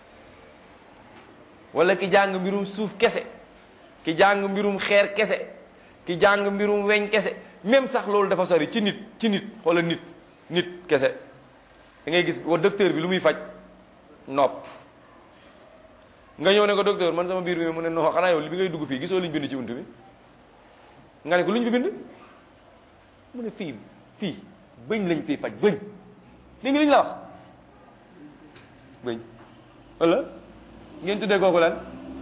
wala ki jàng mbirum suuf kese ki jàng mbirum xeer kese ki jàng mbirum weñ kese même sax loolu dafa sori ci nit ci nit wala nit nit kese da ngay gis wa docteur bi lu muy faj nopp nga ñëw ne ko docteur man sama biir bi mu ne non xanaa yow li bi ngay dugg fii gisoo liñ bind ci bunt bi nga ne ko luñ fi bind mu ne fii fii bëñ lañ fiy faj bëñ li ngi liñ la wax bëñ wala ngeen tuddee kooku lan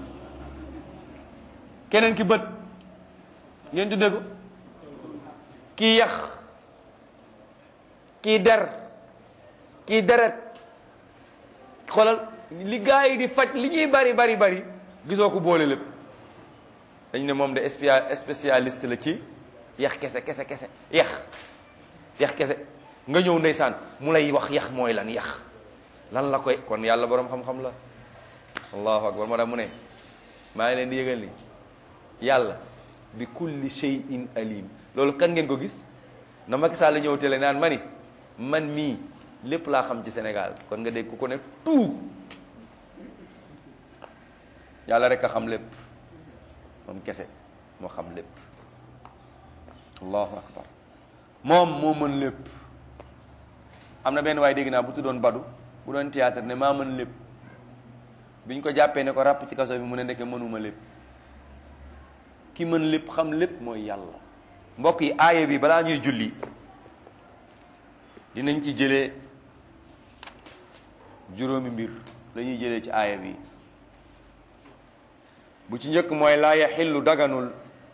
keneen ki bët ngeen tuddee ko kii yax kii der kii deret xoolal li gaa yi di faj li ñuy bari bari bari gisoo ko boole lépp dañ ne moom de spécialiste la ci yax kese kese kese yax yax kese nga ñëw ndeysaan mu lay wax yax mooy lan yax lan la koy kon yàlla boroom xam-xam la allahu akbar moo tax mu ne maa ngi leen di yëgal ni yàlla bi kulli shay'in alim loolu kan ngeen ko gis na Macky Sall ñëw télé naan ma ni man mii lépp laa xam ci Sénégal kon nga dégg ku ko ne tout yàlla rek a xam lépp moom kese moo xam lépp allahu akbar moom moo mën lépp am na benn waaye dégg naa bu tuddoon badu bu doon théâtre ne maa mën lépp biñ ko jàppee ne ko ràpp ci kaso bi mu ne ndeke mënuma lépp ki mën lépp xam lépp mooy yàlla mbokk yi aaya bi balaa ñuy julli dinañ ci jëlee juróomi mbir la ñuy jëlee ci aaya bi bu ci njëkk mooy laa yaxillu daganul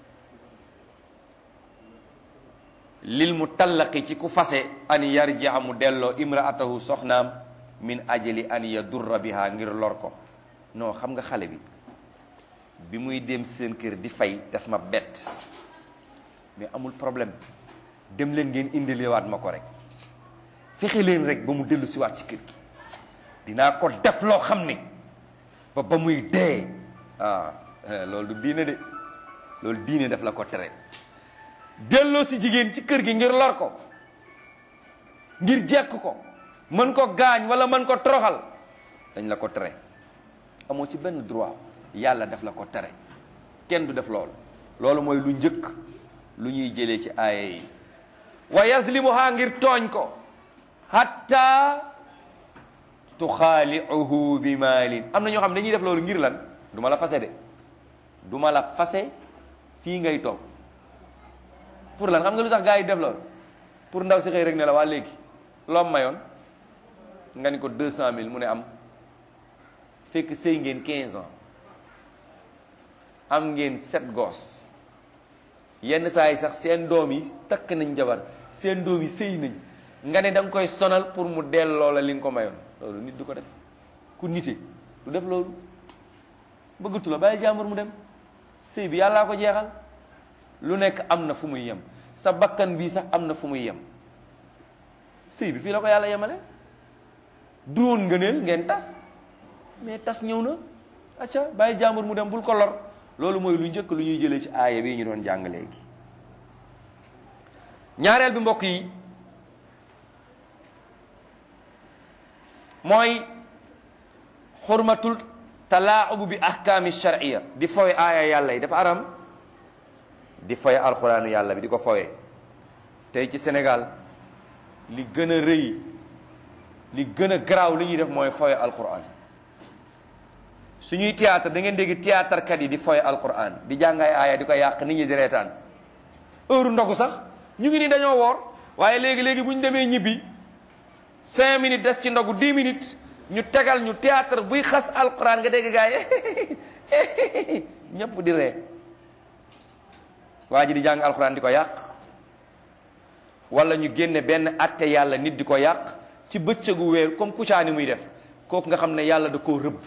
lil mu tallaqi ci ku fase an yarjia mu delloo imraatahu soxnaam min ajali an yadurra biha ngir lor ko non xam nga xale bi bi muy dem seen kër di fay daf ma bett mais amul problème dem leen ngeen indilewaat ma ko rek fexe leen rek ba mu dellu siwaat ci kër gi dinaa ko def loo xam ne ba ba muy dee ah loolu du diine de loolu diine daf la ko tere delloo si jigéen ci kër gi ngir lor ko ngir jekk ko mën ko gaañ wala mën ko toroxal dañ la ko tere amoo ci benn droit yàlla daf la ko tere kenn du def loolu loolu mooy lu njëkk lu ñuy jëlee ci aaya yi wa yazlimuha ngir tooñ ko hatta tuxaaliuhu bi maalin am na ñoo xam ne dañuy def loolu ngir lan du ma la fase de du ma la fase fii ngay toog pour lan xam nga lu tax gars yi def loolu pour ndaw si xëy rek ne la waa léegi loom mayoon nga ni ko deux cent mille mu ne am fekk sëy ngeen quinze ans am ngeen sept gosses yenn saa yi sax seen doom yi takk nañ jabar seen doom yi sëy nañ nga ne da nga koy sonal pour mu delloo la li nga ko mayoon loolu nit du ko def ku nite du def loolu bëggatu la bàyyi jàmbur mu dem sëy bi yàllaa ko jeexal lu nekk am na fu muy yem sa bakkan bii sax am na fu muy yem sëy bi fii la ko yàlla yemale du woon ngëneel ngeen tas mais tas ñëw na acca bàyyi jàmbur mu dem bul ko lor loolu mooy lu njëkk lu ñuy jëlee ci aaya bi ñu doon jàng léegi ñaareel bi mbokk yi mooy xurmatul talaaxubu bi ahkaami shar'iyya di fowe aaya yàlla yi dafa aram di fowe alxuraanu yàlla bi di ko fowe tey ci Sénégal li gën a rëy li gën a garaaw li ñuy def mooy fowe alxuraan suñuy théâtre da ngeen dégg théâtre kat yi di foy alquran di jàngay aaya di ko yàq nit ñi di reetaan heure ndogu sax ñu ngi ni dañoo woor waaye léegi-léegi bu ñu demee ñibbi cinq minutes des ci ndogu dix minutes ñu tegal ñu théâtre buy xas alquran nga dégg gaay ñëpp di ree waa ji di jàng alquran di ko yàq wala ñu génne benn atte yàlla nit di ko yàq ci bëccëgu weer comme kucaani muy def kooku nga xam ne yàlla da koo rëbb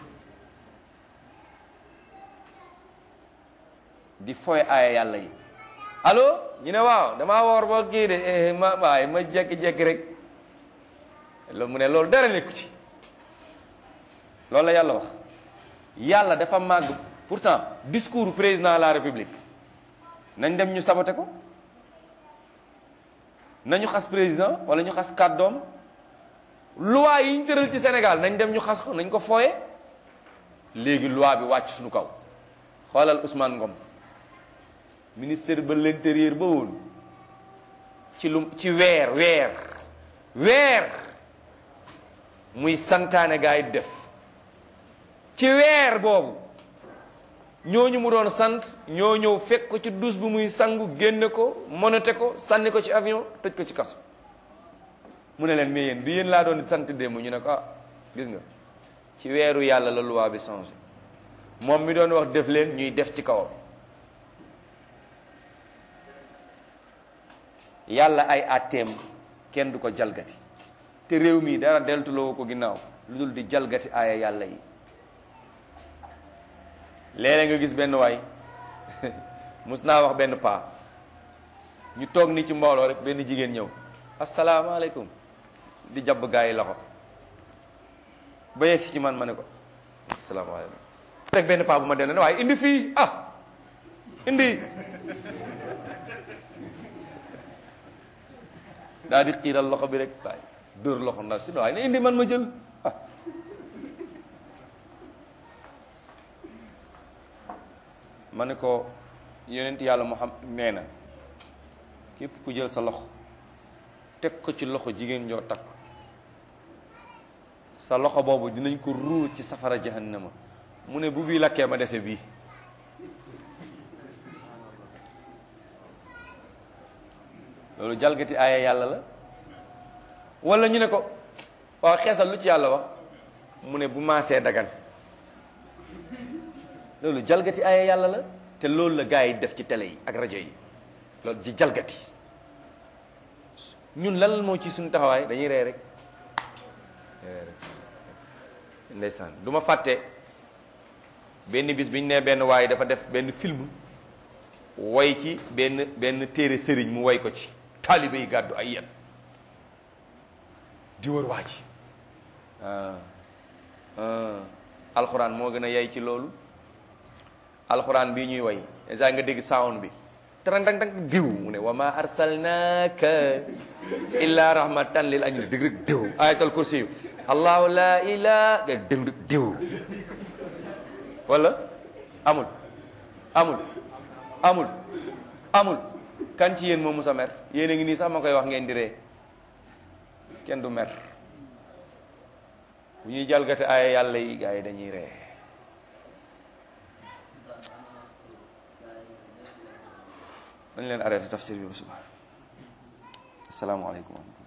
di foy aaya yàlla yi allo ñu ne waaw damaa woor boo kii de ma waaye ma jekki-jekki rek loolu mu ne loolu dara nekku ci loolu la yàlla wax yàlla dafa màgg pourtant discours président de la république nañ dem ñu sabote ko nañu xas président wala ñu xas kàddoom loi yi ñu tëral ci Sénégal nañ dem ñu xas ko nañ ko fooye léegi loi bi wàcc suñu kaw xoolal Ousmane Ngom ministère ba l'intérieur ba woon ci lu ci weer weer weer muy santaane gaa yi def ci weer boobu ñooñu mu doon sant ñoo ñëw fekk ko ci douche bu muy sangu génne ko monote ko sànni ko ci avion tëj ko ci kaso mu ne leen mais yéen du yéen laa doon sant démb ñu ne ko ah gis nga ci weeru yàlla la loi bi changé moom mi doon wax def leen ñuy def ci kawam yàlla ay àtteem kenn du ko jalgati te réew mi dara deltuloo ko ginnaaw lu dul di jalgati aaya yàlla yi léeg-léeg nga gis benn waay mus naa wax benn paa ñu toog ni ci mbooloo rek benn jigéen ñëw asalaamaaleykum di jàpp gaa yi loxo ba yegg si ci man ma ne ko asalaamaaleykum rek benn paa bu ma dend ne waaye indi fii ah indi daa di xiiral loxo bi rek waaye dóor loxo ndax si waaye ne indi man ma jël ah ma ne ko yonent yàlla mu xam nee na képp ku jël sa loxo teg ko ci loxo jigéen ñoo takk sa loxo boobu dinañ ko ruur ci safara jahannama mu ne bu bii lakkee ma dese bii loolu jalgati aaya yàlla la wala ñu ne ko waaw xeesal lu ci yàlla wax mu ne bu maasee dagan loolu jalgati aaya yàlla la te loolu la gars yi def ci télé yi ak rajo yi loolu ci jalgati ñun lan moo ci suñu taxawaay dañuy ree rek ndeysaan du ma fàtte benn bis bi ñu nee benn waaye dafa def benn film woy ci benn benn téere sëriñ mu woy ko ci taalibe yi gàddu ay yet di wër waa ji alxuraan moo gën a yay ci loolu alxuraan bii ñuy woy esa nga dégg sound bi tarang tang tang diw mu ne wa ma arsalnaka illa rahmatan lil alamin dëgg rek diw ayatul kursi yu allahu la ilaha nga dëng diw wala amul amul amul amul kan ci yéen moo musa mer yéen a ngi nii sax ma koy wax ngeen di ree kenn du mer bu ñuy jalgate aaya yàlla yi gaa yi dañuy ree dañ leen arrêté tafsir bi ba suba asalaamaaleykum